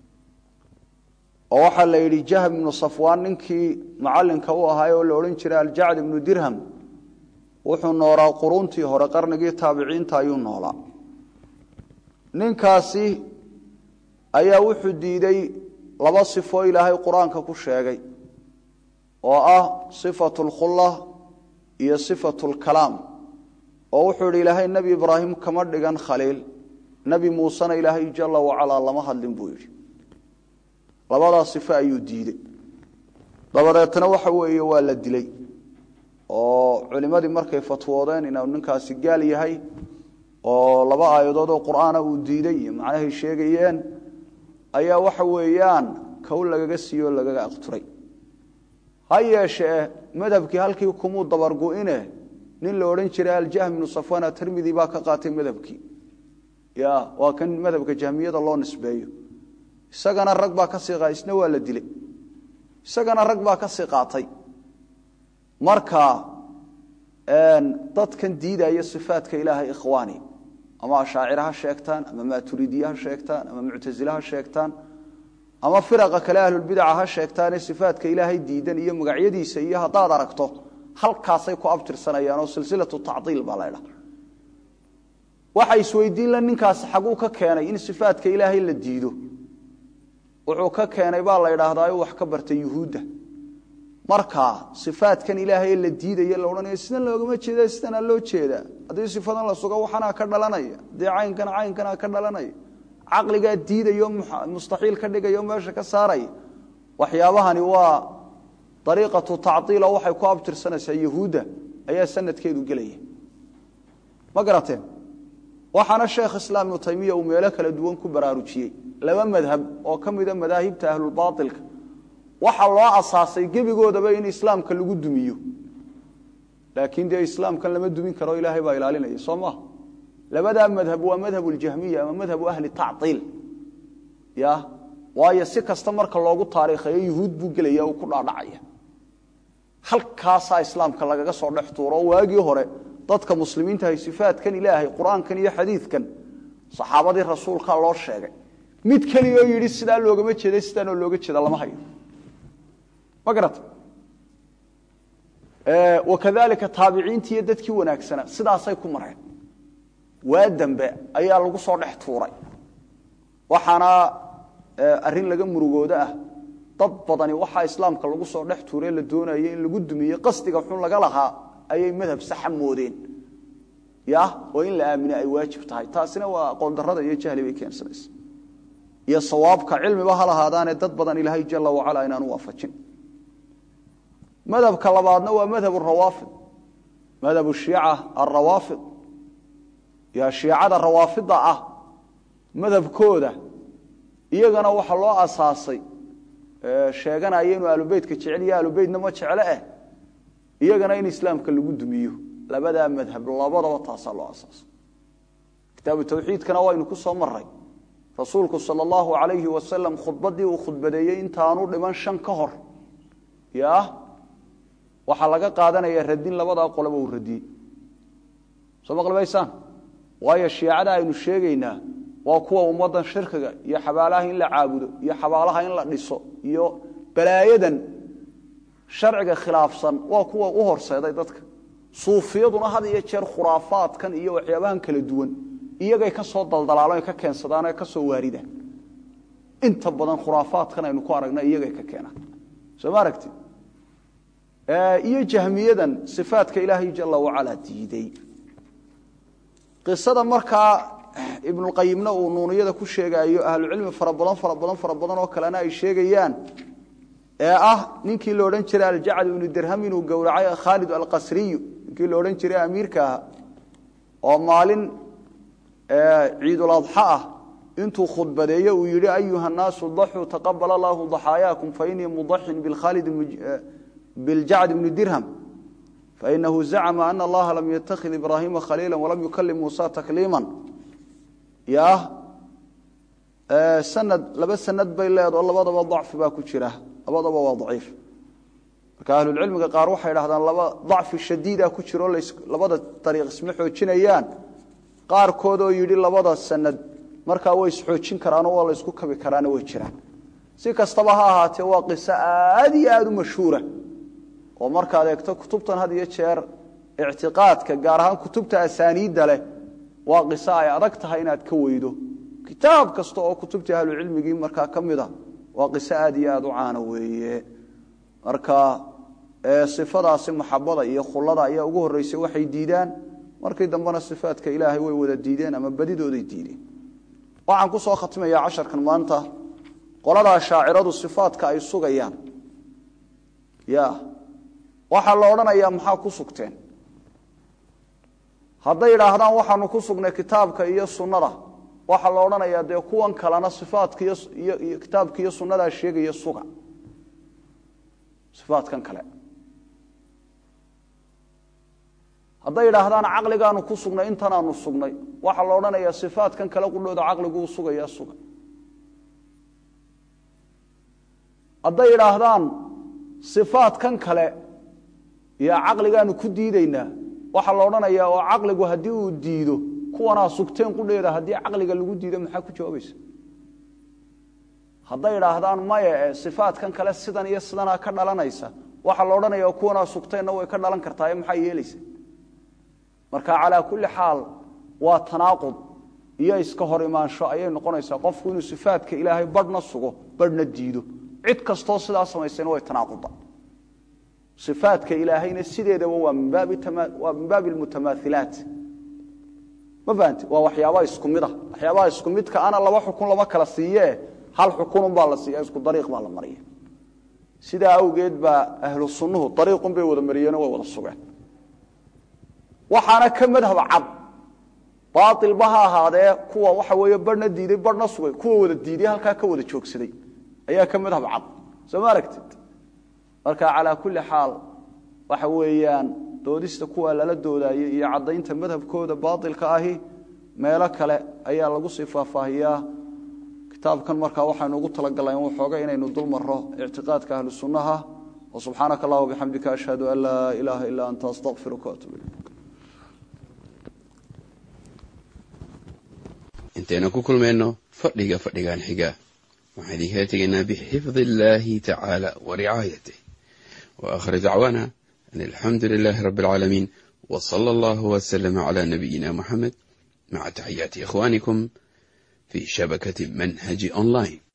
A: oo waxaa la yidhi jahm ibnu safwaan ninkii macalinka u ahaay oo la odhan jiray aljacd ibnu dirham wuxuu noolaa quruuntii hore qarnigii taabiciinta ayuu noolaa ninkaasi ayaa wuxuu diiday laba sifo ilaahay qur-aanka ku sheegay oo ah sifatu lkhula iyo sifatu lkalaam oo wuxuu yidhi ilaahay nebi ibraahim kama dhigan khaliil nebi muusena ilaahay jala wacalaa lama hadlin buu yidhi labadaa sifo ayuu diidey dabadeetna waxa weeye waa la dilay oo culimmadii markay fatwoodeen inuu ninkaasi gaal yahay oo laba aayadood oo qur'aana uu diiday iyo macnahay sheegayeen ayaa waxa weeyaan kow lagaga siiyo o lagaga aqturay ha yeeshee madhabkii halkii kumuu dabargu-ine nin la odhan jiray aljahm ibnu safwana tirmidi baa ka qaatay madhabkii ya waa kan madhabka jahmiyada loo nisbeeyo isagana rag baa kasii qa isna waa la dilay isagana rag baa kasii qaatay marka dadkan diidaya sifaadka ilaahay ikhwaani ama ashaacire ha sheegtaan ama maaturidiye ha sheegtaan ama muctasile ha sheegtaan ama firaqa kale ahlulbidaca ha sheegtaane sifaadka ilaahay diidan iyo magacyadiisa iyo haddaad aragto halkaasay ku abtirsanayaan oo silsilatu tacdiil baa la ydhaha waxa isweydiin la ninkaasi xaguu ka keenay in sifaadka ilaahay la diido wuxuu ka keenay baa la ydhaahdaa wax ka bartay yuhuudda marka sifaadkan ilaahay la diidaya la odhanaya sidan loogama jeeda sidanaa loo jeedaa haddii sifadan la sugo waxanaa ka dhalanaya haddii caynkana caynkanaa ka dhalanaya caqligaa diidayo mustaxiil ka dhigaya o meesha ka saaraya waxyaabahani waa ariiqatu tacdiilo waxay ku abtirsanaysaa yahuudda ayaa sanadkeedu gelaya ma garateen waxaana sheekh islaam ibnu taymiya uu meelo kala duwan ku baraarujiyey laba madhab oo ka mida madaahibta ahlulbaailka waxaa loo asaasay gebigoodaba in islaamka lagu dumiyo laakiin dee islaamkan lama dumin karo ilaahay baa ilaalinaya soo maha labadaa madhab waa madhab ljahmiya ama madhabu ahli tacdiil ya waayo si kasta marka loogu taariikhayo yuhuud buu gelaya uu ku dhaadhacaya halkaasaa islaamka lagaga soo dhex tuuro oo waagii hore dadka muslimiinta hay sifaadkan ilaahay qur-aankan iyo xadiidkan saxaabadii rasuulkaa loo sheegay mid keliyaoo yidhi sidaa loogama jeeda sidaanoo looga jeeda lama hayo ma garata wakadalika taabiciintii iyo dadkii wanaagsana sidaasay ku mareen waa dambe ayaa lagu soo dhex tuuray waxaana arrin laga murugoodo ah dad badani waxaa islaamka lagu soo dhex tuure la doonaya in lagu dumiye qasdiga xun laga lahaa ayay madhab saxa moodeen ya oo in la aamine ay waajib tahay taasina waa aqoon darada iyo jahli bay keensanaysa iyo sawaabka cilmiba ha lahaadaane dad badan ilaahay jala wacala inaanu waafajin madhabka labaadna waa madhab rawaafid madhab shiica arawaafid ya shiicada rawaafida ah madhabkooda iyagana waxaa loo asaasay sheeganaya inuu ahlubeytka jecel iyo ahlubeytna ma jecle eh iyagana in islaamka lagu dumiyo labadaa madhab labadaba taasaa loo asaasay kitaabu tawxiidkana waynu ku soo maray rasuulku sal allahu alayhi wasalam khudbadii uu khudbadeeyey intaanu dhiman shan ka hor ya waxaa laga qaadanaya radin labadaa qolaba uu radiyey soo maqlimaysaan waayo shiicada aynu sheegaynaa waa kuwa ummaddan shirkiga iyo xabaalaha in la caabudo iyo xabaalaha in la dhiso iyo balaayadan sharciga khilaafsan waa kuwa u horseeday dadka suufiyaduna had iyo jeer khuraafaadkan iyo waxyaabahan kala duwan iyagay ka soo daldalaalan ka keensadaan ka soo waaridaan inta badan khuraafaadkan aynu ku aragna iyagay ka keenaan soo ma aragti iyo jahmiyadan sifaadka ilaahay jala wacala diiday qisada markaa ibnuqayimna uu nuuniyada ku sheegaayo ahlucilmi fara badan fara badan fara badan oo kalena ay sheegayaan ee ah ninkii la odhan jiray aljacd ibnu dirham inuu gowracay khaalid alqasriyu ninkii la odhan jiray amiirka ah oo maalin ciiduladxa ah intuu khudbadeeye uu yihi ayuha naasu daxuu taqabal allahu daxaayaakum fainii mudaxin bikhaalid biljacd ibni dirham fainahu zacma ana allaha lam yatakid ibraahima khaliila walam yukalim muusa takliima ya sanad laba sanad bay leedo labadaba dacfi baa ku jira labadaba waa daciif marka ahlulcilmiga qaar waxay dhahdaan laba dacfi shadiida ku jiro labada dariiq isma xoojinayaan qaarkood oo yidhi labada sanad markaa way isxoojin karaano waa la ysku kabi karaana way jiraan si kastaba ha ahaatee waa qiso aad iyo aada u mashhuura oo markaad eegto kutubtan had iyo jeer ictiqaadka gaar ahaan kutubta asaaniidda leh waa qiso ay adag tahay inaad ka weydo kitaab kasta oo kutubtii ahlucilmigii markaa ka mid a waa qiso aad iyo aada u caana weeye marka sifadaasi maxabada iyo khulada ayaa ugu horreysay waxay diidaan markii dambena sifaadka ilaahay way wada diideen ama badidooday diideen waxaan ku soo khatimayaa casharkan maanta qoladaa shaaciradu sifaadka ay sugayaan ya waxaa la odhanayaa maxaa ku sugteen hadday idhaahdaan waxaanu ku sugnay kitaabka iyo sunnada waxaa la odhanayaa dee kuwan kalena sifaadka iyo kitaabka iyo sunnadaa sheegaya suga sifaadkan kale hadday idhaahdaan caqligaanu ku sugnay intanaanu sugnay waxaa la odhanayaa sifaadkan kale qudhooda caqliguu sugaya suga hadday idhaahdaan sifaadkan kale iyo caqligaanu ku diidaynaa waxaa la odhanayaa oo caqligu haddii uu diido kuwanaa sugteen qudheeda haddii caqliga lagu diido maxaa ku jawaabaysa hadday idhaahdaan maya e sifaadkan kale sidan iyo sidanaa ka dhalanaysa waxaa la odhanaya kuwanaa sugteenna way ka dhalan kartaaye maxaa yeelaysa marka calaa kulli xaal waa tanaaqud iyo iska hor imaansho ayay noqonaysaa qofku inuu sifaadka ilaahay badhna sugo badhna diido cid kastoo sidaa samaysayna way tanaaquda ifaadka ilaahayna sideedaba waa min baabi almutamaahilaat ma fahanti waa waxyaabaa isku mid ah waxyaabaha isku midka ana laba xukun lama kala siiyee hal xukununbaa la siiya isku dariiq baa la mariya sidaa awgeed baa ahlu sunnuhu dariiqun bay wada mariyeenoo way wada sugeen waxaana ka madhab cad baailba ha ahaadee kuwa waxa weeye barhna diiday barhna sugay kuwa wada diiday halkaa ka wada joogsaday ayaa ka madhab cad soo ma aragtid marka calaa kulli xaal waxa weeyaan doodista kuwa lala doodayay iyo caddaynta madhabkooda baailka ahi meelo kale ayaa lagu sii faahfaahiyaa kitaabkan markaa waxaynu ugu talagalnay waxooga inaynu dul maro ictiqaadka ahlu sunnaha wa subxaanaka allah bixamdika ashhadu an laa ilaaha ilaa anta astaqfiruka waatub ilayk
B: intaynu ku kulmayno fadhiga fadhigan xiga waxaan idinkala tegaynaa bixifdi illaahi tacaala wa ricaayatih wa aakhir dacwaana an alxamdu lilaahi rabbi alcaalamiin wa sala allahu wasalama calaa nabiyina muxamed maca taxiyaati ikhwaanikum fi shabakati manhaji online